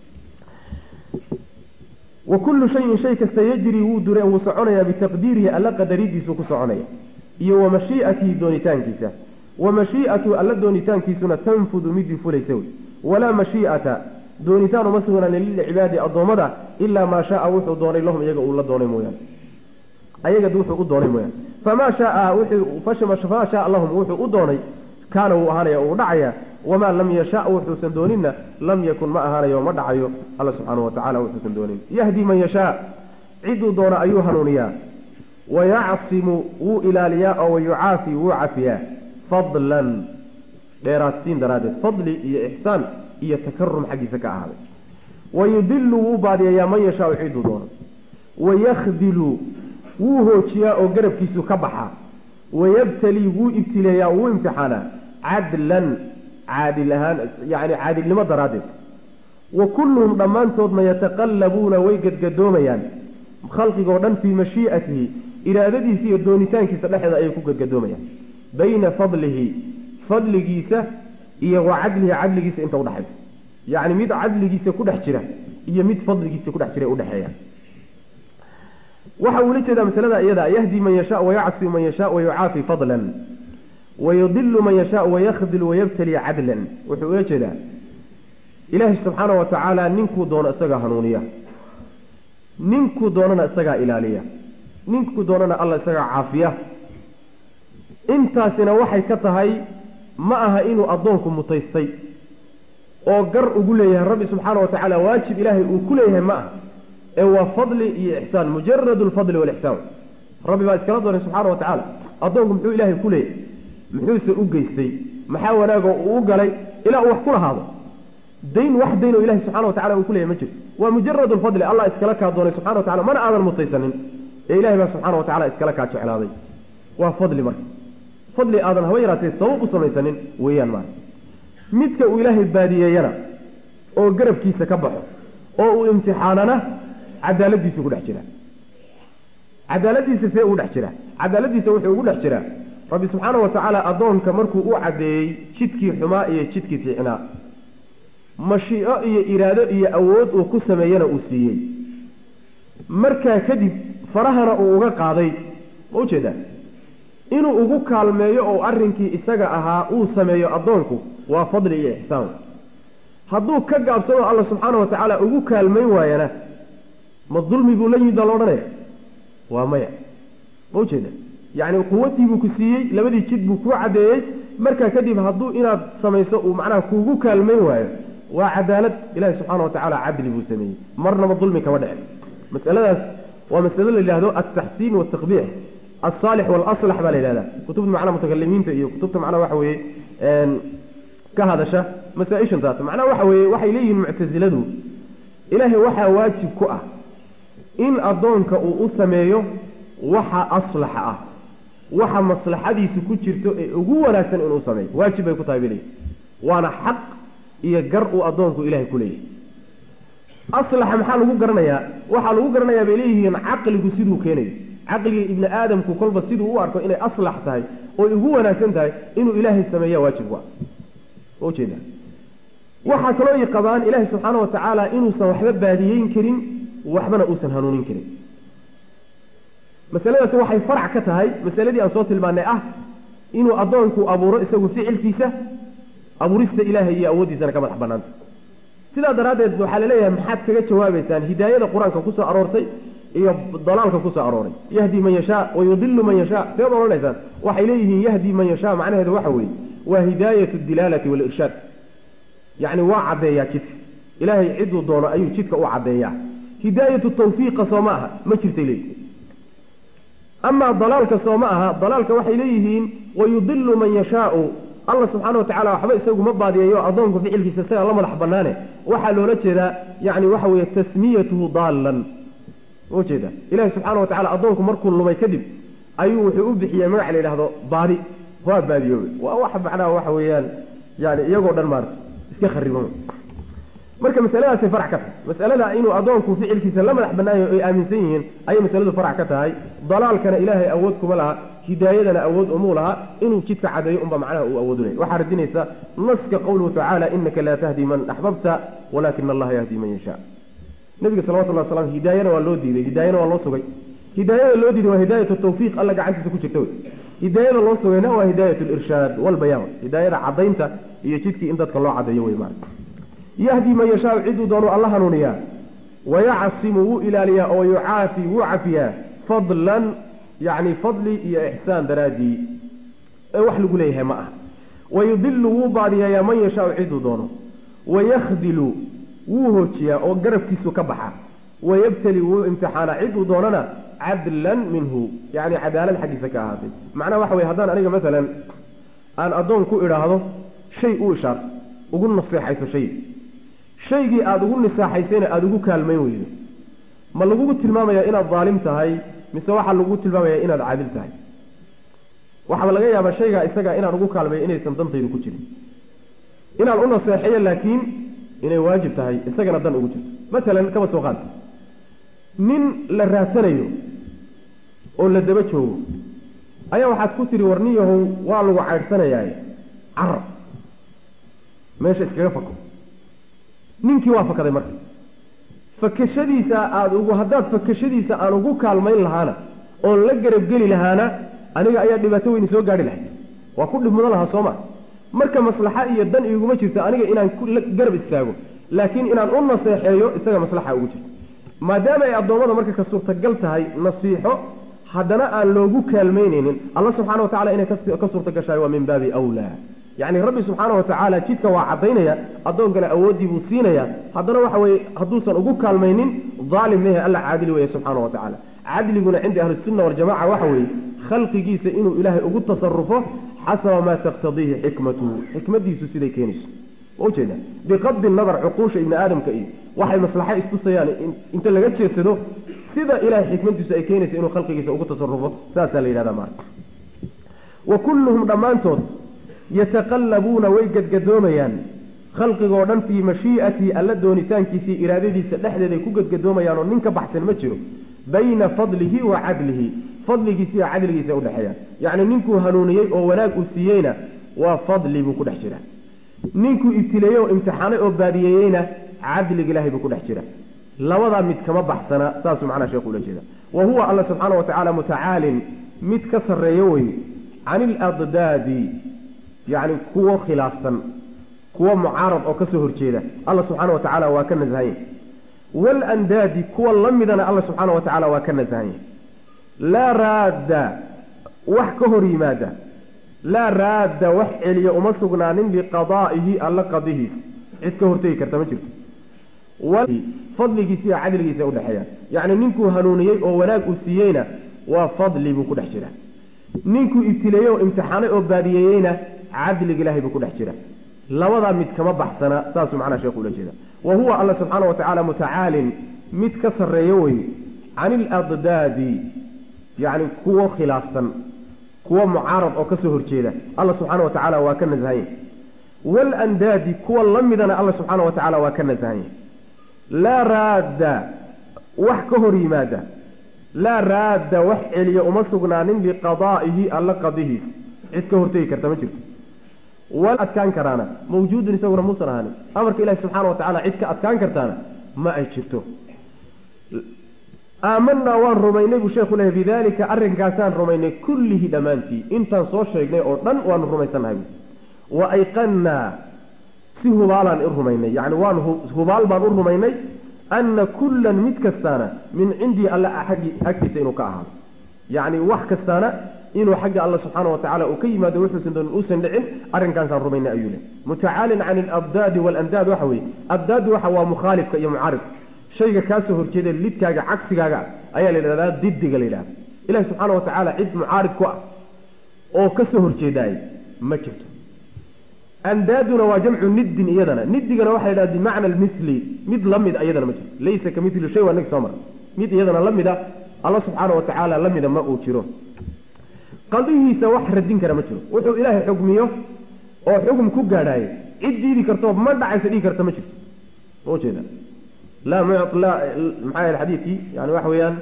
A: wa kullu shayin shay kasta yajri wuu dure wuu soconayaa bitaqdiirihi alla qadaridiisu ku soconaya iyo wa mashii'atihi doonitaankiisa wa mashii'atu alla doonitaankiisuna tanfudu midii fulaysa wey walaa mashii'ata doonitaan uma sugnaanin lilcibaadi addoommada ilaa maa shaaa wuxuu doonay lahum iyaga uu la doonay mooyaane ayagad wuxuu u doonay mooyaane famaa shaaa famaa shaaa lahum wuxuu u doonay kaana wuu ahaanaya uu dhacaya wamaa lam yasha wuxuusan dooninna lam yakun ma ahaanayo ma dhacayo alla subxaana wa tacala wuxuusan doonin yahdi man yashaa ciduu doona ayuu hanuuniyaa wayacsimu wuu ilaaliyaa oo wayucaafi wuu cafiyaa fadlan dheeraadsiin daraaddeed fadli iyo ixsaan iyo takarum xaggiisa ka ahaaday wayudilu wuu baadiyayaa man yashaau ciduu doono wayakhdilu wuu hoojiyaa oo garabkiisu ka baxaa wayabtali wuu ibtileeyaa wuu imtixaanaa cadlan caadil ahaan yani caadilnimo daraaddeed wa kulluhum dhammaantoodna yataqallabuuna way gadgadoomayaan khalqigoo dhan fii mashii'atihi iraadadiisa iyo doonitaankiisa dhexeeda ayay ku gadgadoomayaan bayna fadlihi fadligiisa iyo wa cadlihi cadligiisa inta udhexaysa yacni mid cadligiisa ku dhex jira iyo mid fadligiisa kudhex jira udhexeeya waxa uula jeedaa masalada iyada yahdi man yasha wayacsi man yasha wayucaafi fadlan wayudilu man yasha wayakhdilu wayabtali cadlan wuxuu ula jeedaa ilaahi subxaana wa tacaala ninkuu doono isagaa hanuuniya ninkuu doonana isagaa ilaaliya ninkuu doonana alla isagaa caafiya intaasina waxay ka tahay ma aha inuu addoonku mutaystay oo gar ugu leeyahay rabbi subxaana wa tacaala waajib ilaahay uu ku leeyahay ma aha ee waa fadli iyo ixsaan mujarad lfadli walixsaan rabbi baa iskala doonay subxaana wa tacaala addoonku muxuu ilaahay ku leeyahay muxuuse u geystay maxaa wanaagoo uu u galay ilaa uu wax ku lahaado dayn wax dayn oo ilahay subxana wa tacala uu ku leeyahay ma jirto waa mujarad lfadli allah iskala kaa doonay subxana wa tacala mana aadan mutaysanin ee ilahay baa subxaana wa tacala iskala kaa jeclaaday waa fadli marka fadli aadan haba yaraatee sabab u samaysanin weeyaan maara midka uu ilaahay baadiyeeyana oo garabkiisa ka baxo oo uu imtixaanana cadaaladiisu ku dhex jiraa cadaaladiisa see ugu dhex jiraa cadaaladiisa wuxuu ugu dhex jiraa rabbi subxaana wa tacaala addoonka markuu u caddeeyey jidkii xumaa iyo jidkii fiicnaa mashiico iyo iraado iyo awood uu ku sameeyana uu siiyey markaa kadib farahana uu uga qaaday ma ujeedaa inuu ugu kaalmeeyo oo arrinkii isaga ahaa uu sameeyo addoonku waa fadli iyo ixsaan hadduu ka gaabsado alla subxaana wa tacaala ugu kaalmayn waayana ma dulmi buu la yimid baa la odhanaya waa maya ma ujeeda yacni quwatii buu ku siiyey labadii jid buu kuu caddeeyey markaa kadib hadduu inaad samayso uu macnaha kuugu kaalmayn waayo waa cadaalad ilahi subxaana wa tacaala cadli buu sameeyey marnaba dulmi kama dhicin masaladaas waa masalo la yidhahdo altaxsiin waltaqbiix alsaalix waalaslax baa la yidhahdaa kutubta macnaha mutakalimiinta iyo kutubta macnaha waxa weeye ka hadasha masaa-ishan taas macnaha waxa weeye waxay leeyihiin muctasiladu ilaahay waxaa waajib ku ah in addoonka uu u sameeyo waxa aslaxa ah waxa maslaxadiisu ku jirto ee ugu wanaagsan inuu sameeyo waajib bay ku tahay bay leeyihin waana xaq iyo gar uu addoonku ilahay ku leeyahay aslaxa maxaa lagu garanayaa waxaa lagu garanayaa bay leeyihiin caqligu siduu keenayo caqliga ibni aadamku kolba siduu u arko inay aslax tahay oy ugu wanaagsan tahay inuu ilaahay sameeya waajib ku ah ujeeda waxaa kaloo i qabaan ilaahay subxaana wa tacaala inuusan waxba baadiyeyn karin waxbana uusan hanuunin karin masaladaasi waxay farac ka tahay masaladii aan soo tilmaanay ah inuu addoonku abuuro isagu ficilkiisa abuurista ilaahay iyo awooddiisana ka madax banaanta sidaa daraaddeed waxaa laleeyahay maxaad kaga jawaabaysaan hidaayada qur-aanka kusoo aroortay iyo dalaalka kusoo arooray yahdi man yashaa wa yudilu man yashaa seed odhanaysaan waxay leeyihiin yahdi man yashaa macnaheedu waxa weeye waa hidaayatu dilaalati walirshaad yacni waa caddeeyaa jidka ilaahay ciduu doono ayuu jidka u caddeeyaa hidaayatu tawfiiqa soo ma aha ma jirtay leeyihin amaa dalaalka soo ma aha dalaalka waxay leeyihiin wayudilu man yashaau alla subxaana wa tacala waxba isagu ma baadiyayo addoonku ficilkiisa isagaa la madax banaane waxaa loola jeedaa yani waxa weeye tasmiyatuhu daallan ujeeda ilahi subxaana wa tacala addoonku markuu lumay kadib ayuu wuxuu u bixiyey magac la yidhahdo baadi waa baadiyoobe waa wax macnaha waxa weeyaan yani iyagoo dhan maarta iska khariban marka masaladaasay farac ka tahay masalada inuu addoonku ficilkiisa la madax banaayo ay aaminsan yihiin ayay masaladu farac ka tahay dalaalkana ilaahay awood kuma laha hidaayadana awood umuu laha inuu jidka cadeeyo unba macnaha uu awoodunay waxaa radinaysa naska qowluhu tacaala inaka laa tahdi man axbabta walakina allaha yahdi man yashaa nabiga salawatullah waslam hidaayana waa loo diiday hidaayana waa loo sugay hidaayada loo diiday waa hidaayatu tawfiiq alla gacantiisa ku jirta wey hidaayada loo sugayna waa hidaayat lirshaad walbayaan hidaayada cadaynta iyo jidkii in dadka loo cadeeyo wey maarata yahdi man yashaau ciduu doonu alla hanuuniyaa wayacsimu wuu ilaaliyaa oo yucaafi wuu cafiyaa fadlan yacni fadli iyo ixsaan daraaddii ee wax lagu leeyahay ma ah wayudilu wuu baadiyayaa man yashaau ciduu doono wayakhdilu wuu hoojiyaa oo garabkiisu ka baxa wayabtali wuu imtixaanaa ciduu doonana cadlan minhu yacni cadaalad xaggiisa ka ahaatay macnaha waxa weye haddaan aniga masalan aan addoon ku idhaahdo shay u ishaarto ugu naseexayso shay shaygii aada ugu nisaaxaysayna aada ugu kaalmayn weydo ma lagugu tilmaamayaa inaad daalim tahay mise waxaa lagugu tilmaamayaa inaad caadil tahay waxaaba laga yaabaa shaygaa isaga inaan ugu kaalmayo inaysan dantaydu ku jirin inaan u naseexeeyo laakiin inay waajib tahay isagana dan ugu jirto masalan kaba soo qaad nin la raadsanayo oo la daba joogo ayaa waxaad ku tihi warniyahow waa lagu caydhsanayaaye carar meesha iskaga fako ninkii waa fakaday marka fakashadiisa aada ugu haddaad fakashadiisa aan ugu kaalmayn lahaana oon la garabgeli lahaana aniga ayaa dhibaato weyni soo gaadhi lahayd waa ku dhib mudan lahaa sooma marka maslaxa iyo dan iguma jirto aniga inaan garab istaago laakiin inaan u naseexeeyo isaga maslaxa ugu jirto maadaama ay addoommada marka ka suurtagal tahay nasiixo haddana aan loogu kaalmaynaynin alla subxana wa tacala inay ka suurta gashahay waa min baabi awlaa yacni rabbi subxaana wa tacaala jidka waa caddaynaya addoonkana awooddii buu siinaya haddana waxa weye hadduusan ugu kaalmaynin daalim lehe alla caadili weeye subxaana wa tacaala cadliguna cinda ahlisunna waljamaca waxa weeye khalqigiisa inuu ilaahay ugu tasarufo xasaba maa taqtadiihi xikmatuhu xikmadiisu siday keenayso ujeeda biqabdi nadar cuquusha ibni aadamka iyo waxay maslaxa istusayaan inta laga jeedsado sida ilahay xikmadiisu ay keenaysa inuu khalqigiisa ugu tasarufo saasaa la yidhahda maarka wa kulluhum dhammaantood yataqallabuuna way gadgadoomayaan khalqigoo dhan fii mashii'atii alla doonitaankiisii iraadadiisa dhexdeeday ku gadgadoomayaan oo nin ka baxsan ma jiro bayna fadlihi wa cadlihi fadligiisa iyo cadligiisa udhexeeyaan yacni ninkuu hanuuniyey oo wanaag uu siiyeyna waa fadli buu ku dhex jiraa ninkuu ibtileeyey oo imtixaanay oo baadiyeeyeyna cadliga ilahay buu ku dhex jira labadaa mid kama baxsana saasuu macnaha sheekhu ula jeeda wa huwa alla subxaana wa tacaala mutacaalin mid ka sarreeyo wey can iladdaadi yacni kuwo khilaafsan kuwa mucaarad oo kasoo horjeeda alla subxaana wa tacaala waa ka nasahanya waalandaadi kuwa la midana alla subxaana wa tacaala waa ka nasahanya laa raadda wax ka hor yimaada laa raadda wax celiya uma sugnaanin liqadaa'ihi alla qadihiis cid ka hortegi karta ma jirto fadligiisa iyo cadligiisa udhexeeya yacni ninkuu hanuuniyey oo wanaag uu siiyeyna waa fadli buu ku dhex jira ninkuu ibtileeyey oo imtixaanay oo baadiyeeyeyna cadliga ilahay buu ku dhex jira labadaa mid kama baxsana saasuu macnaha sheekhu ula jeeda wa huwa alla subxaana wa tacaala mutacaalin mid ka sarreeyo wey can iladdaadi yacni kuwo khilaafsan kuwo mucaarad oo kasoo horjeeda alla subxaana wa tacaala waa ka nasahanya waalandaadi kuwa la midana alla subxaana wa tacaala waa ka nasahanya laa raadda wax ka hor yimaada laa raadda wax celiya uma sugnaanin liqadaa'ihi alla qadihiis cid ka hortegi karta ma jirto wal adkaan karaana mawjuudun isaguna muusan ahaanin amarka ilahi subxaana wa tacala cid ka adkaan kartaana ma ay jirto aamanaa waan rumaynay buu sheekhu lehay bidalika arrinkaasaan rumaynay kullihi dhammaantii intaan soo sheegnay oo dhan waanu rumaysannahay wa ayqannaa si hubaalaan u rumaynay yacni waan hubaal baan u rumaynay anna kullan mid kastaana min cindii alla aggi agtiisa inuu ka ahaado yacni wax kastaana inuu xagga alla subxaana wa tacala uu ka yimaado wuxuusan doonin uusan dhicin arrinkaasaan rumaynay ayuu leh mutacaalin can alabdaadi waalandaad waxa weeye abdaadu waxa waa mukhaalifka iyo mucaarifka shayga kaasoo horjeeda lidkaaga cagsigaaga ayaa la yidhahdaa didiga la yidhahda ilahi subxaana wa tacaala cid mucaarid ku ah oo kasoo horjeedaay ma jirto andaaduna waa jamcu niddin iyadana nidigana waxa la yidhahda bimacna almithli mid la mid iyadana ma jirto laysa ka mithli shay waa nag soo mara mid iyadana la mida alla subxaana wa tacaala la mida ma uu jiro qadihiisa wax radin kara ma jiro wuxuu ilaahay xugmiyo oo xugum ku gaadhaayo cid diidi karto ma dhacaysa dhigi karta ma jirto ma ujeeda laa muc la maxaa yahay xadiidkii yani waxa weeyaan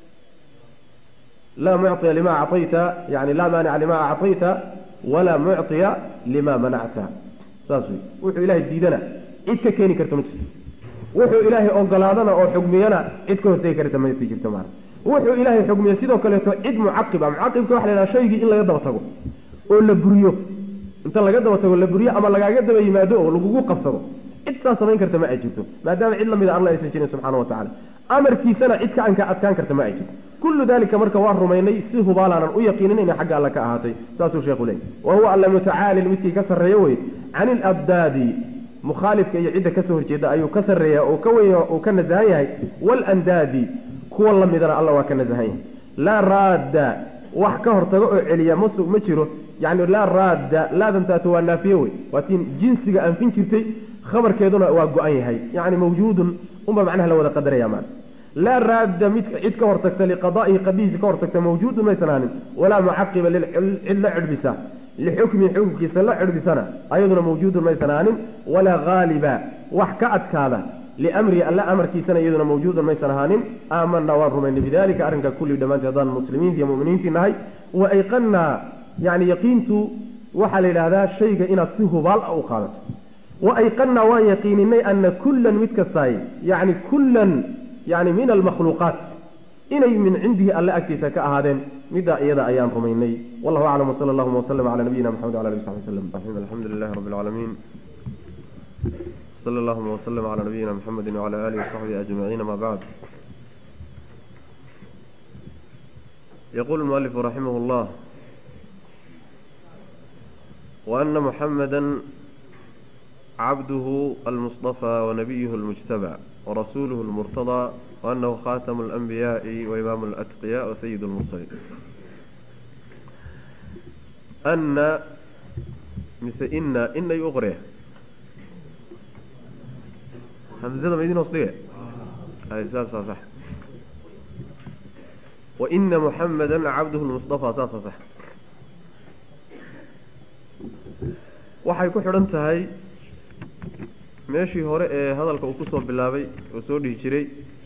A: laa mucطiya lima acطayta yani laa maanica lima acطayta walaa mucطiya lima manacta saas wey wuxuu ilaahay diidana cid ka keeni karta ma jirto wuxuu ilaahay ogolaadana oo xugmiyana cid ka hortegi karta ma jirto maana wuxuu ilaahay xugmiya sidoo kaleeto cid mucaqiba mucaqibka waxa la yidhaha shaygii in laga daba tago oo la buriyo inta laga daba tago la buriyo ama lagaaga daba yimaado oo lagugu qabsado cid saa samayn karta ma ay jirto maadaama cid lamida alla aysan jirin subxaana wa tacala amarkiisana cid ka anka adkaan karta ma ay jirto kullu dalika marka waa rumaynay si hubaalaanan u yaqiinin inay xagga alle ka ahaatay saasuu sheekhu leeyay wa huwa alla mutacaalin midkii ka sarreeyo wey can ilabdaadi mukhaalifka iyo cidda kasoo horjeeda ayuu ka sarreeya oo ka weyn uu ka nasahan yahay waalandaadi kuwa la midana alla waa ka nasahan yahay laa raadda wax ka hortago oo celiya mas ma jiro yani laa raadda laadantaatu waa naafiye wey waa tiin jinsiga anfin jirtay khabarkeeduna waa go-an yahay yani mawjuudun unba macnaha la wada qadaraya maan laa raadda mid cid ka hortagta liqadaa'ihi qadihiisa ka hortagta mawjuudun maysan ahaanin walaa mucaqiba cid la cidhbisa lixukmi xukumkiisa la cidhbisana ayaduna mawjuudun maysan ahaanin walaa haaliba wax ka adkaada liamri alla amarkiisana iyaduna mawjuudun maysan ahaanin aamanaa waan rumaynay bidalika arrinka kulli dhammaantii haddaan muslimiinti iyo muminiintii nahay wa ayqannaa yani yaqiintu waxaa la yidhaahdaa shayga inaad si hubaal ah u qaadato wa ayqannaa waan yaqiininay ana kullan mid kastaay yani kullan yani min almakhluuqaat inay min cindihi alle agtiisa ka ahaadeen middaa iyada ayaan rumaynay wallahu aclam wsala allahuma wslm cala nabiyina maxamed wala ali saxbi wslm alxamdu lilahi rabbi alcaalamiin sala allahuma wslm cala nabiyina mxamedi wcala alihi wasaxbihi ajmaciin ama bacd yaqulu lmualifu raximah llah وأن محمدا عبده المصطفى ونبيه المجتبى ورسوله المرتضى وأنه خاتم الأنبياء وإمام الأتقياء وسيد المرسلين أن مثل إن إن يغري همزة مدينة وصلية هذه ساسة صح وإن محمدا عبده المصطفى ساسة صح waxay ku xidhan tahay meeshii hore ee hadalka uu kusoo bilaabay oo soo dhihi jiray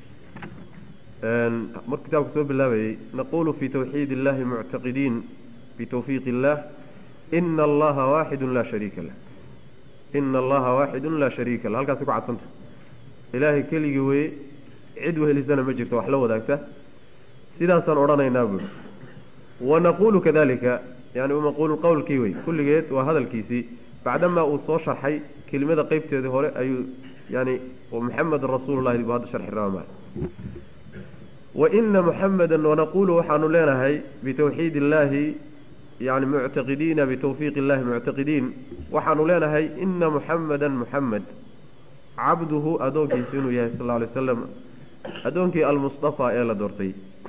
A: markuu kitaabku soo bilaabayey naqulu fi tawxiid illahi muctaqidiin bitawfiiq illah ina allaha waaxidu laa shariika lah ina allaha waaxidu laa shariika lah halkaasi ku cadsanta ilaahay keligii weye cid wehelisana ma jirto wax la wadaagta sidaasaan odhanaynaa buuri wanaqulu kadalika yani maquulu qowlkii wey kulligeed waa hadalkiisii bacdamaa uu soo sharxay kelimada qeybteedii hore ayuu yani muxamedan rasuulullahi buu hadda sharxi rabaa maa waina muxameda wanaqulu waxaanu leenahay bitawxiid illahi yani muctaqidiina bitawfiiq illahi muctaqidiin waxaanu leenahay ina muxameda muxamed cabduhu adoonkiisu inuu yahay sal alay waslam addoonkii almustafa ee la doortay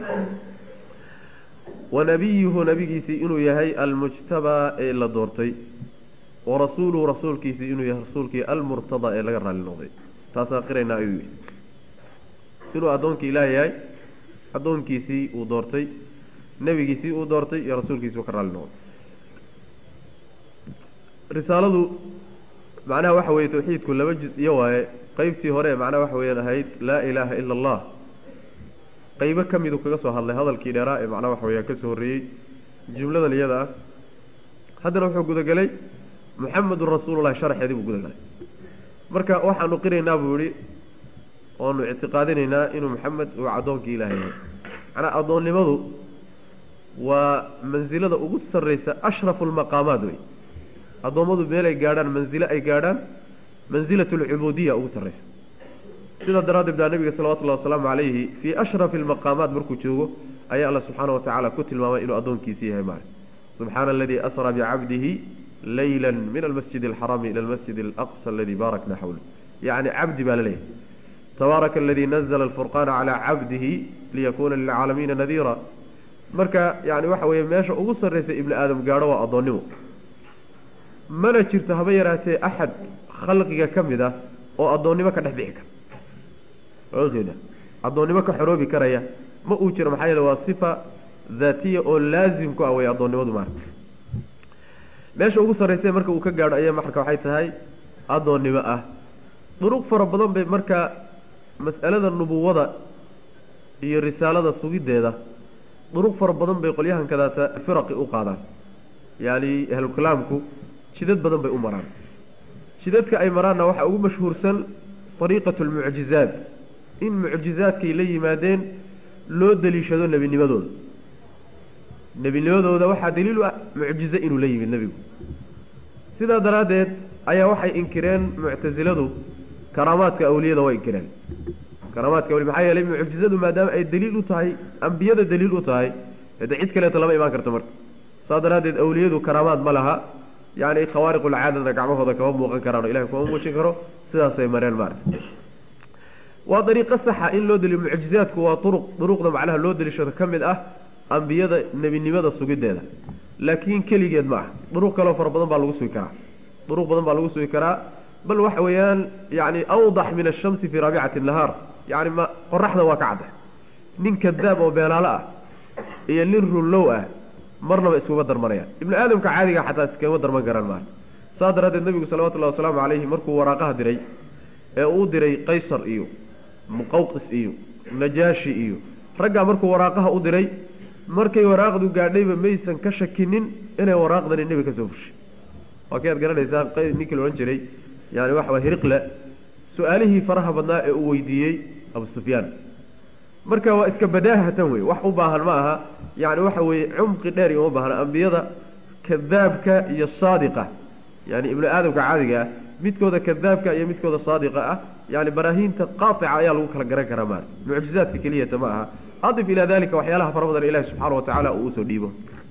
A: wa nabiyuhu nabigiisii inuu yahay almujtabaa ee la doortay wa rasuuluhu rasuulkiisii inuu yahay rasuulkii almurtadaa ee laga raali noqday taasaan qiraynaa ayuu yihi inuu addoonkii ilaah yahay addoonkiisii uu doortay nebigiisii uu doortay iyo rasuulkiisii uu ka raali noqday risaaladu macnaha waxa weeye tawxiidku laba juz iyo waaye qeybtii hore macnaha waxa weyaan ahayd laa ilaaha ila allah qeybo ka miduu kaga soo hadlay hadalkii dheeraa ee macnaha waxa weyaan kasoo horreeyey jumladan iyada ah haddana wuxuu gudagelay muxamedun rasuulullahi sharxeedii buu gudagalay marka waxaanu qiraynaa buu yihi oanu ictiqaadinaynaa inuu maxamed uu addoonkii ilaah yahay macnaa addoonnimadu waa mansilada ugu sarreysa ashrafu lmaqaamaat wey addoommadu meel ay gaadhaan mansilo ay gaadhaan mansilat alcubuudiya ugu sarreysa sidaa daraaddeed baa nabiga salawatullahi wasalaamu calayhi fii ashrafi almaqaamaat markuu joogo ayaa alla subxaana wa tacaala ku tilmaamay inuu addoonkiisi yahay maale subxaana aladii asraa bicabdihi layla min almasjid alxarami ila almasjid alaqsa aladii baarakna xawla yacni cabdi baa la leeyahay tabaaraka aladii nazla alfurqaana calaa cabdihi liyakuuna lilcaalamiina nadiira marka yani waxa weeye meesha ugu sarreysa ibni aadam gaadho waa addoonnimo mana jirto haba yaraatee axad khalqiga ka mid ah oo addoonnimo ka dhex bixi kara ojeeda addoonnimo ka xoroobi karaya ma uu jiro maxaa yeele waa sifa daatiya oo laazim ku ah wey addoonnimadu maarka meesha ugu sarreysa marka uu ka gaadho ayaa marka waxay tahay addoonnimo ah duruq fara badan bay marka mas'alada nubuwada iyo risaalada sugiddeeda duruq fara badan bay qolyahan kadaata firaqi u qaadaan yacni ahlukalaamku jidad badan bay u maraan jidadka ay maraanna waxaa ugu mashhuursan ariiqatu almucjizaat in mucjizaadkay la yimaadeen loo daliishado nebinimadooda nebinimadooda waxaa daliil u ah mucjize inuu la yimid nebigu sidaa daraaddeed ayaa waxay inkireen muctasiladu karaamaadka awliyada way inkireen karaamaadka awliya maxaa yeelay mucjizadu maadaama ay daliil u tahay ambiyada daliil u tahay de cid kaleeto lama imaan karto marka saa daraaddeed awliyadu karaamaad ma laha yacni khawaariqulcaadana gacmahooda kama muuqan karaan o ilahay kuma muujin karo sidaasay mareen maarata waa dariiqo saxa in loo daliyo mucjizaadku waa uruq duruqda macnaha loo daliishado ka mid ah ambiyada nebinimada sugiddeeda laakiin keligeed ma ah duruq kaleo fara badan baa lagu sugi karaa duruq badan baa lagu sugi karaa bal waxa weeyaan yani awdax min ashamsi fii raabicati nahaar yani ma qoraxda waa ka cadda nin kadaab oo beenaalo ah iyo nin runlow ah marnaba iskuma darmanayaan ibnu aadamka caadiga xataa iskama darman karaan maala saa daraaddeed nebigu salawatullahi wasalaamu calayhi markuu waraaqaha diray ee uu diray qaysar iyo muqawqis iyo najaashi iyo raggaa markuu waraaqaha u diray markay waraaqdu gaadhayba maysan ka shakinin inay waraaqdani nebi ka soo fushay waa kay ad garanaysaa ninkii la odhan jiray yani waxa way hiriqle su-aalihii faraha badnaa ee uu weydiiyey abu sufyaan marka waa iska badaahatan wey wax u baahan ma aha yani waxa weeye cumqi dheer uma baahna ambiyada kadaabka iyo saadiqa yani ibnu aadamka caadiga ah midkooda kadaabka iyo midkooda saadiqa ah yani baraahiinta qaatica ayaa lagu kala garan karaa maarata mucjizaadka keliyata ma aha adif ilaa dalika waxyaalaha fara badan ilahi subxaana watacaala uu usoo dhiibo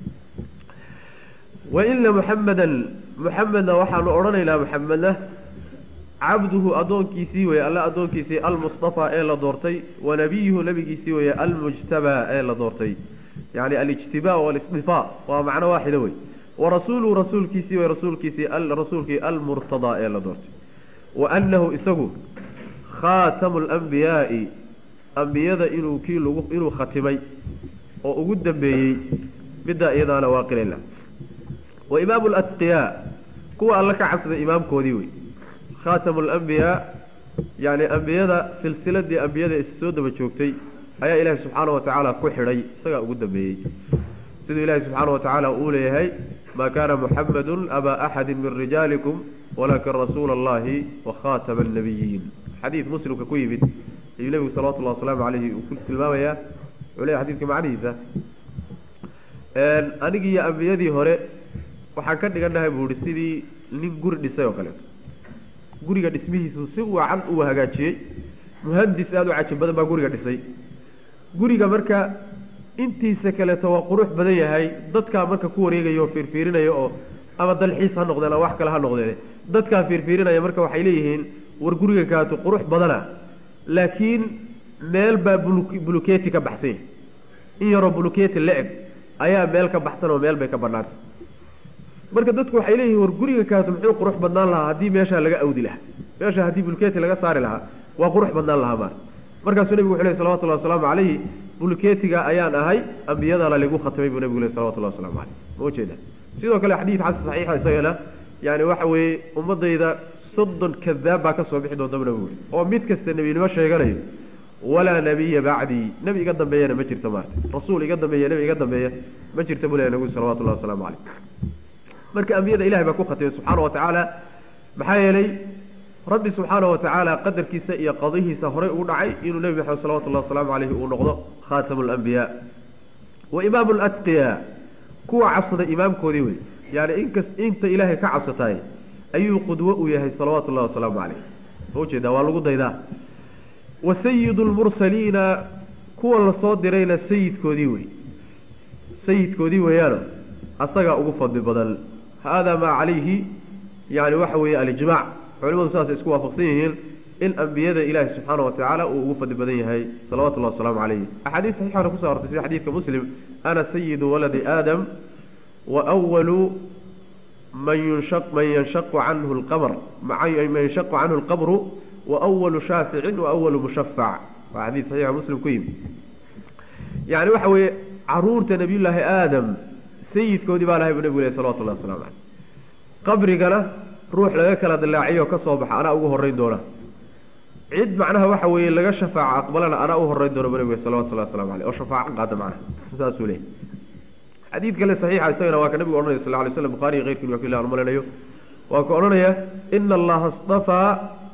A: waina muxamedan muxamedna waxaanu odhanaynaa muxamedna cabduhu addoonkiisii weye alla addoonkiisii almustafa ee la doortay wa nabiyuhu nabigiisii weye almujtabaa ee la doortay yani alijtibaa walisdifaa waa macno waaxida wey warasuuluhu rasuulkiisii wey rasuulkiisii rasuulkii almurtadaa ee la doortay wa annahu isagu khaatamu alambiyaai ambiyada inuu kii lagu inuu khatimay oo ugu dambeeyey middaa iyadaana waa qilayla wa imaamu alatqiyaa kuwa alla ka cabsaday imaamkoodii wey khaatamu alambiyaa yacni ambiyada silsiladii ambiyada is soo daba joogtay ayaa ilaahi subxaana wa tacaala ku xidhay isagaa ugu dambeeyey siduu ilaahi subxaana wa tacaala uu leeyahay maa kaana muxamedun abaa axadi min rijaalikum walakin rasuula allahi wa khaatama annabiyiin xadiid muslimka ku yimid ayuu nebigu salawatullahi wasalaamu calayhi uu ku tilmaamayaa wuxuu leeyahy xadidka macnihiisa anigii iyo ambiyadii hore waxaan ka dhigannahay buu ihi sidii nin guri dhisay oo kaleeto guriga dhismihiisu si wacan uu hagaajiyey muhandis aada u caji badan baa guriga dhisay guriga marka intiisa kaleeto waa qurux badan yahay dadkaa marka ku wareegaya oo fiirfiirinaya oo ama dalxiis ha noqdeen ama wax kale ha noqdeen dadkaa fiirfiirinaya marka waxay leeyihiin war guriga kaatu qurux badana laakiin meel baa buluketi ka baxsan yahay in yaroo buluketi la-eg ayaa meel ka baxsan oo meel bay ka banaantay marka dadku waxay leeyihiin war guriga kaatu muxuu qurux badnaan lahaa haddii meeshaa laga awdi lahaa meesha haddii buluketi laga saari lahaa waa qurux badnaan lahaa maar markaasuu nebigu wuxu ley salawatullahi wasalaamu calayhi buluketiga ayaan ahay ambiyadana lagu khatimay buu nebigu ley salawatullahi waslamu caleyh ma ujeeda sidoo kale xadiid xasan saxiixa isagana yani waxa weeye ummadayda soddon kadaab baa ka soo bixi doonta bu nebigu oo mid kasta nebinimo sheeganayo walaa nebiya bacdii nebi iga dambeeyana ma jirto maarta rasuul iga dambeeya nebi iga dambeeya ma jirta buu lehy nebigu salawatullahi wasalaamu caleyh marka ambiyada ilahay baa ku khatimay subxaana wa tacaala maxaa yeelay rabbi subxaana wa tacaala qadarkiisa iyo qadihiisa horay ugu dhacay inuu nebi maxamed salawatullahi wasalaamu caleyhi uu noqdo khaatamu lambiyaa wa imaamu latqiya kuwa cabsada imaamkoodii wey yani inkas inta ilaahay ka cabsataay ayuu qudwo u yahay salawaatu ullahi wasalaamu caleyh ma ujeedaa waa lagu daydaa wa sayidu lmursaliina kuwa lasoo dirayna sayidkoodii wey sayidkoodii weeyaano asagaa ugu fadli badan haadaa maa calayhi yani waxa weeye alijmac culimadu sidaasay isku waafaqsan yihiin in ambiyada ilaahi subxaana wa tacaala uu ugu fadli badan yahay salawatullahi wasalaamu calayh axaadiis saxiixana kuso artay sida xadiidka muslim ana sayidu waladi aadam wa walu man yunshaq man yanshaqu canhu lqamr man yanshaqu canhu lqabru wa walu shaaficin wa walu mushafac waa xadiis saxiixa muslim ku yimi yani waxa weeye caruurta nabiyullaahi aadam sayidkoodii baa lahay buu nebigu leh salawatullahi waslamu caleyh qabrigana ruux laga kala dilaaciyo ka soo baxa anaa ugu horreyn doona cid macnaha waxa weeye laga shafaaco aqbalana anaa u horreyn doona buu nebigu salawatullahi waslamu caleyh oo shafaaco qaada macnaha saasuu leeyay xadiid kale saxiixa isagana waa ka nabigu odhanaya sal ly slam bukhari iyo keyrkiin waa ku ilah an malinayo waa ka odhanaya ina allaha istafaa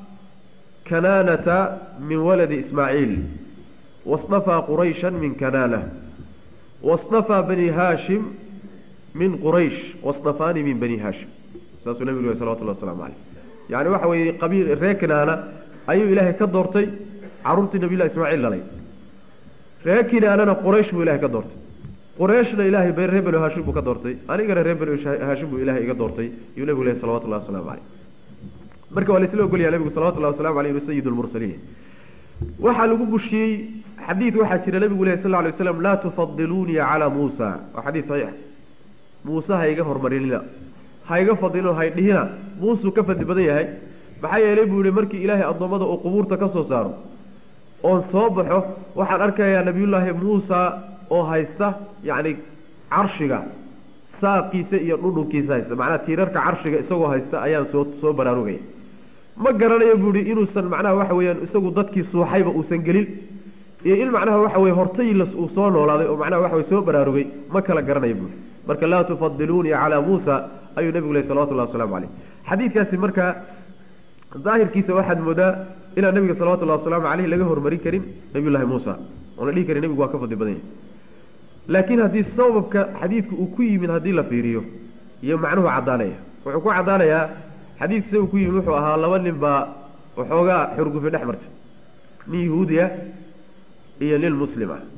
A: kanaanata min waladi ismaaciil wastafaa qurayshan min kanaana wastafaa bani haashim min quraysh wastafaanii min bani haashim saasuu nabigu yhi salawatullah waslamu caleyh yani waxa weeye qabiil reer kinaana ayuu ilaahay ka doortay carruurtii nabiyullahi ismaaciil dhalay reer kinaanana quraysh buu ilahay ka doortay qurayshna ilaahay reer banu haashim buu ka doortay anigana reer banu haashim buu ilahay iga doortay yuu nebigu lehy salawatullahi waslamu caleyh marka waa laisla ogolyaha nebigu salawatullahi wasalamu aleyh sayid lmursaliin waxaa lagu bushiyey xadiid waxaa jira nebigu leh sal lay waslam laa tufadiluunii calaa muusa waa xadiid saxiix muuse ha iga hormarinina ha iga fadilino haydhihina muusuu ka fadli badan yahay maxaa yeelay buu yihi markii ilaahay addoommada uu qubuurta ka soo saaro oon soo baxo waxaan arkayaa nabiyullaahi muusa oo haysta yacni carshiga saaqiisa iyo dhudhunkiisa haysta macnaha tiirarka carshiga isagoo haysta ayaan soo soo baraarugaya ma garanayo buu ihi inuusan macnaha waxa weeyaan isagu dadkii suuxayba uusan gelin iyo in macnaha waxa weye hortaylas uu soo noolaaday oo macnaha waxa weye soo baraarugay ma kala garanayo buui marka laa tufadiluunii calaa muusa ayuu nebigu leh salawatullahi waslamu caleyh xadiidkaasi marka daahirkiisa waxaad moodaa inaan nebiga salawatullahi wasalaamu caleyh laga hormarin karin nabiyullahi muusa oon la dhihi karin nebigu waa ka fadli badan yahay laakiin haddii sababka xadiidka uu ku yimid haddii la fiiriyo iyo macnuhu caddaanaya wuxuu ku caddaanayaa xadiidka sa uu ku yimid wuxuu ahaa laba nin baa waxoogaa xurgufi dhex martay nin yahuudiya iyo nin muslim ah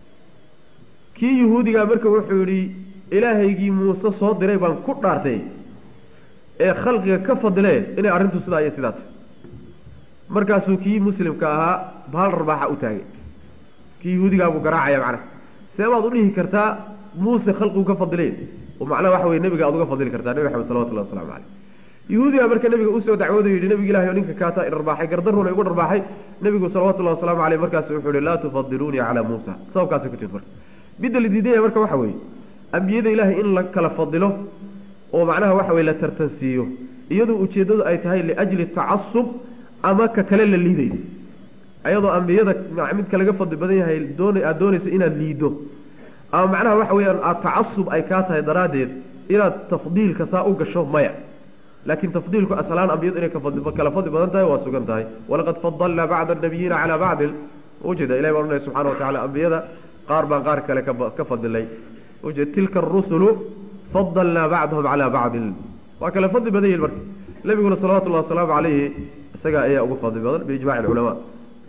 A: kii yahuudigaa marka wuxuu yidhi ilaahaygii muuse soo diray baan ku dhaartay ee khalqiga ka fadile inay arrintu sidaa iyo sidaa tahy markaasuu kii muslimka ahaa bahal rarbaaxa u taagay kii yahuudigaa buu garaacaya macnaha see baad u dhihi kartaa muuse khalqigu ka fadilay oo macnaha waxa weye nebiga aad uga fadili kartaa nebi maxamed salawatullahi waslamu caleyh yahuudigaa marka nebiga usoo dacwooday yidhi nebiga ilahi oo ninka kaataa idharbaaxay gardaruna igu dharbaaxay nebigu salawatullahi wasalaamu caleyh markaasu wuxuu yihi laa tufadiluunii calaa muusa sababkaasay ku timid marka midda la diidaya marka waxa weeye ambiyada ilaahay in la kala fadilo oo macnaha waxa weye la tartansiiyo iyadoo ujeeddadu ay tahay liajli tacasub ama ka kale la liidayo ayadoo ambiyada midka laga fadli badan yahay doon aada doonayso inaad liiddo ama macnaha waxa weeyaan aada tacasub ay kaa tahay daraaddeed inaad tafdiilka saa u gasho maya laakiin tafdiilku aslaan ambiyadu inay kala fadli badan tahay waa sugan tahay walaqad fadalnaa bacda anabiyiina calaa bacdin ujeeda ilahi baa odhanaya subxana watacala ambiyada qaar baan qaar kale ka fadilay ujeed tilka arusulu fadalnaa bacdahum calaa bacdin waa kala fadli badan yihin marka nebiguna salawatullahi wasalaamu calayhi isagaa ayaa ugu fadli badan biijmaci alculamaa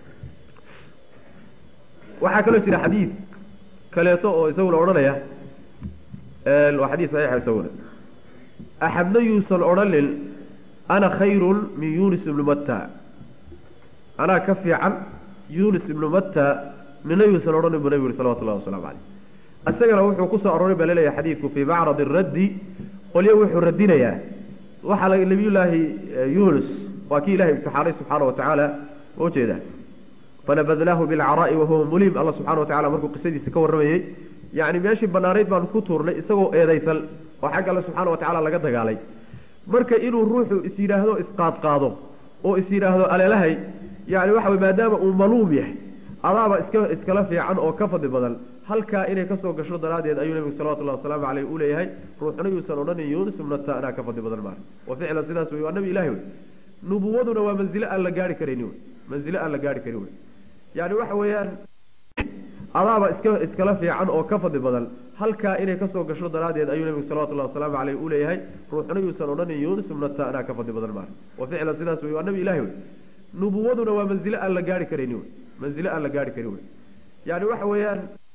A: waxaa kaloo jira xadiid kaleeto oo isaguna odhanaya waa xadiid saxiixa isaguna axadna yuusan odhanin ana khayrun min yunis ibnu matta anaa ka fiican yunis ibnu matta nina yuusan odhanin buu nebigu yuri salawatullahi wasalamu caleyh isagana wuxuu kusoo aroray baa laleeyahay xadiidku fii macradi raddi qolyo wuxuu radinayaa waxaa la nabiyullaahi yunus waa kii ilahay imtixaanay subxaana wa tacaala ma ujeedaa fanabadnaahu bilcaraa'i wahuwa mulim alla subxana wa tacala markuu qisadiisa ka warramayey yacni meeshii banaanayd baanu ku tuurnay isagoo eedaysan oo xagga alle subxaana wa tacala laga dagaalay marka inuu ruuxu is yidhaahdo isqaadqaado oo is yidhaahdo aleelahay yani waxa wey maadaama uu maluum yahay adaaba iska iskala fiican oo ka fadli badan halkaa inay kasoo gasho daraaddeed ayuu nebigu salawatullahi wasalaamu caleyh u leeyahay ruuxna yuusan odhanin yuunus ibnata anaa ka fadli badan maara wa ficlan sidaas wey waa nabi ilahi wey nubuwaduna waa manzilo aan la gaari karayni wey manzilo aan la gaari karin wey yani waxa weeyaan adaaba iska iskala fiican oo ka fadli badan halkaa inay kasoo gasho daraaddeed ayuu nebigu salawatullahi wasalaamu caleyh u leeyahay ruuxna yuusan odhanin yuunus ibnata anaa ka fadli badan maara wa ficlan sidaas wey waa nabi ilahi wey nubuwaduna waa manzilo aan la gaari karayni wey manzilo aan la gaari karin wey yani waxa weeyaan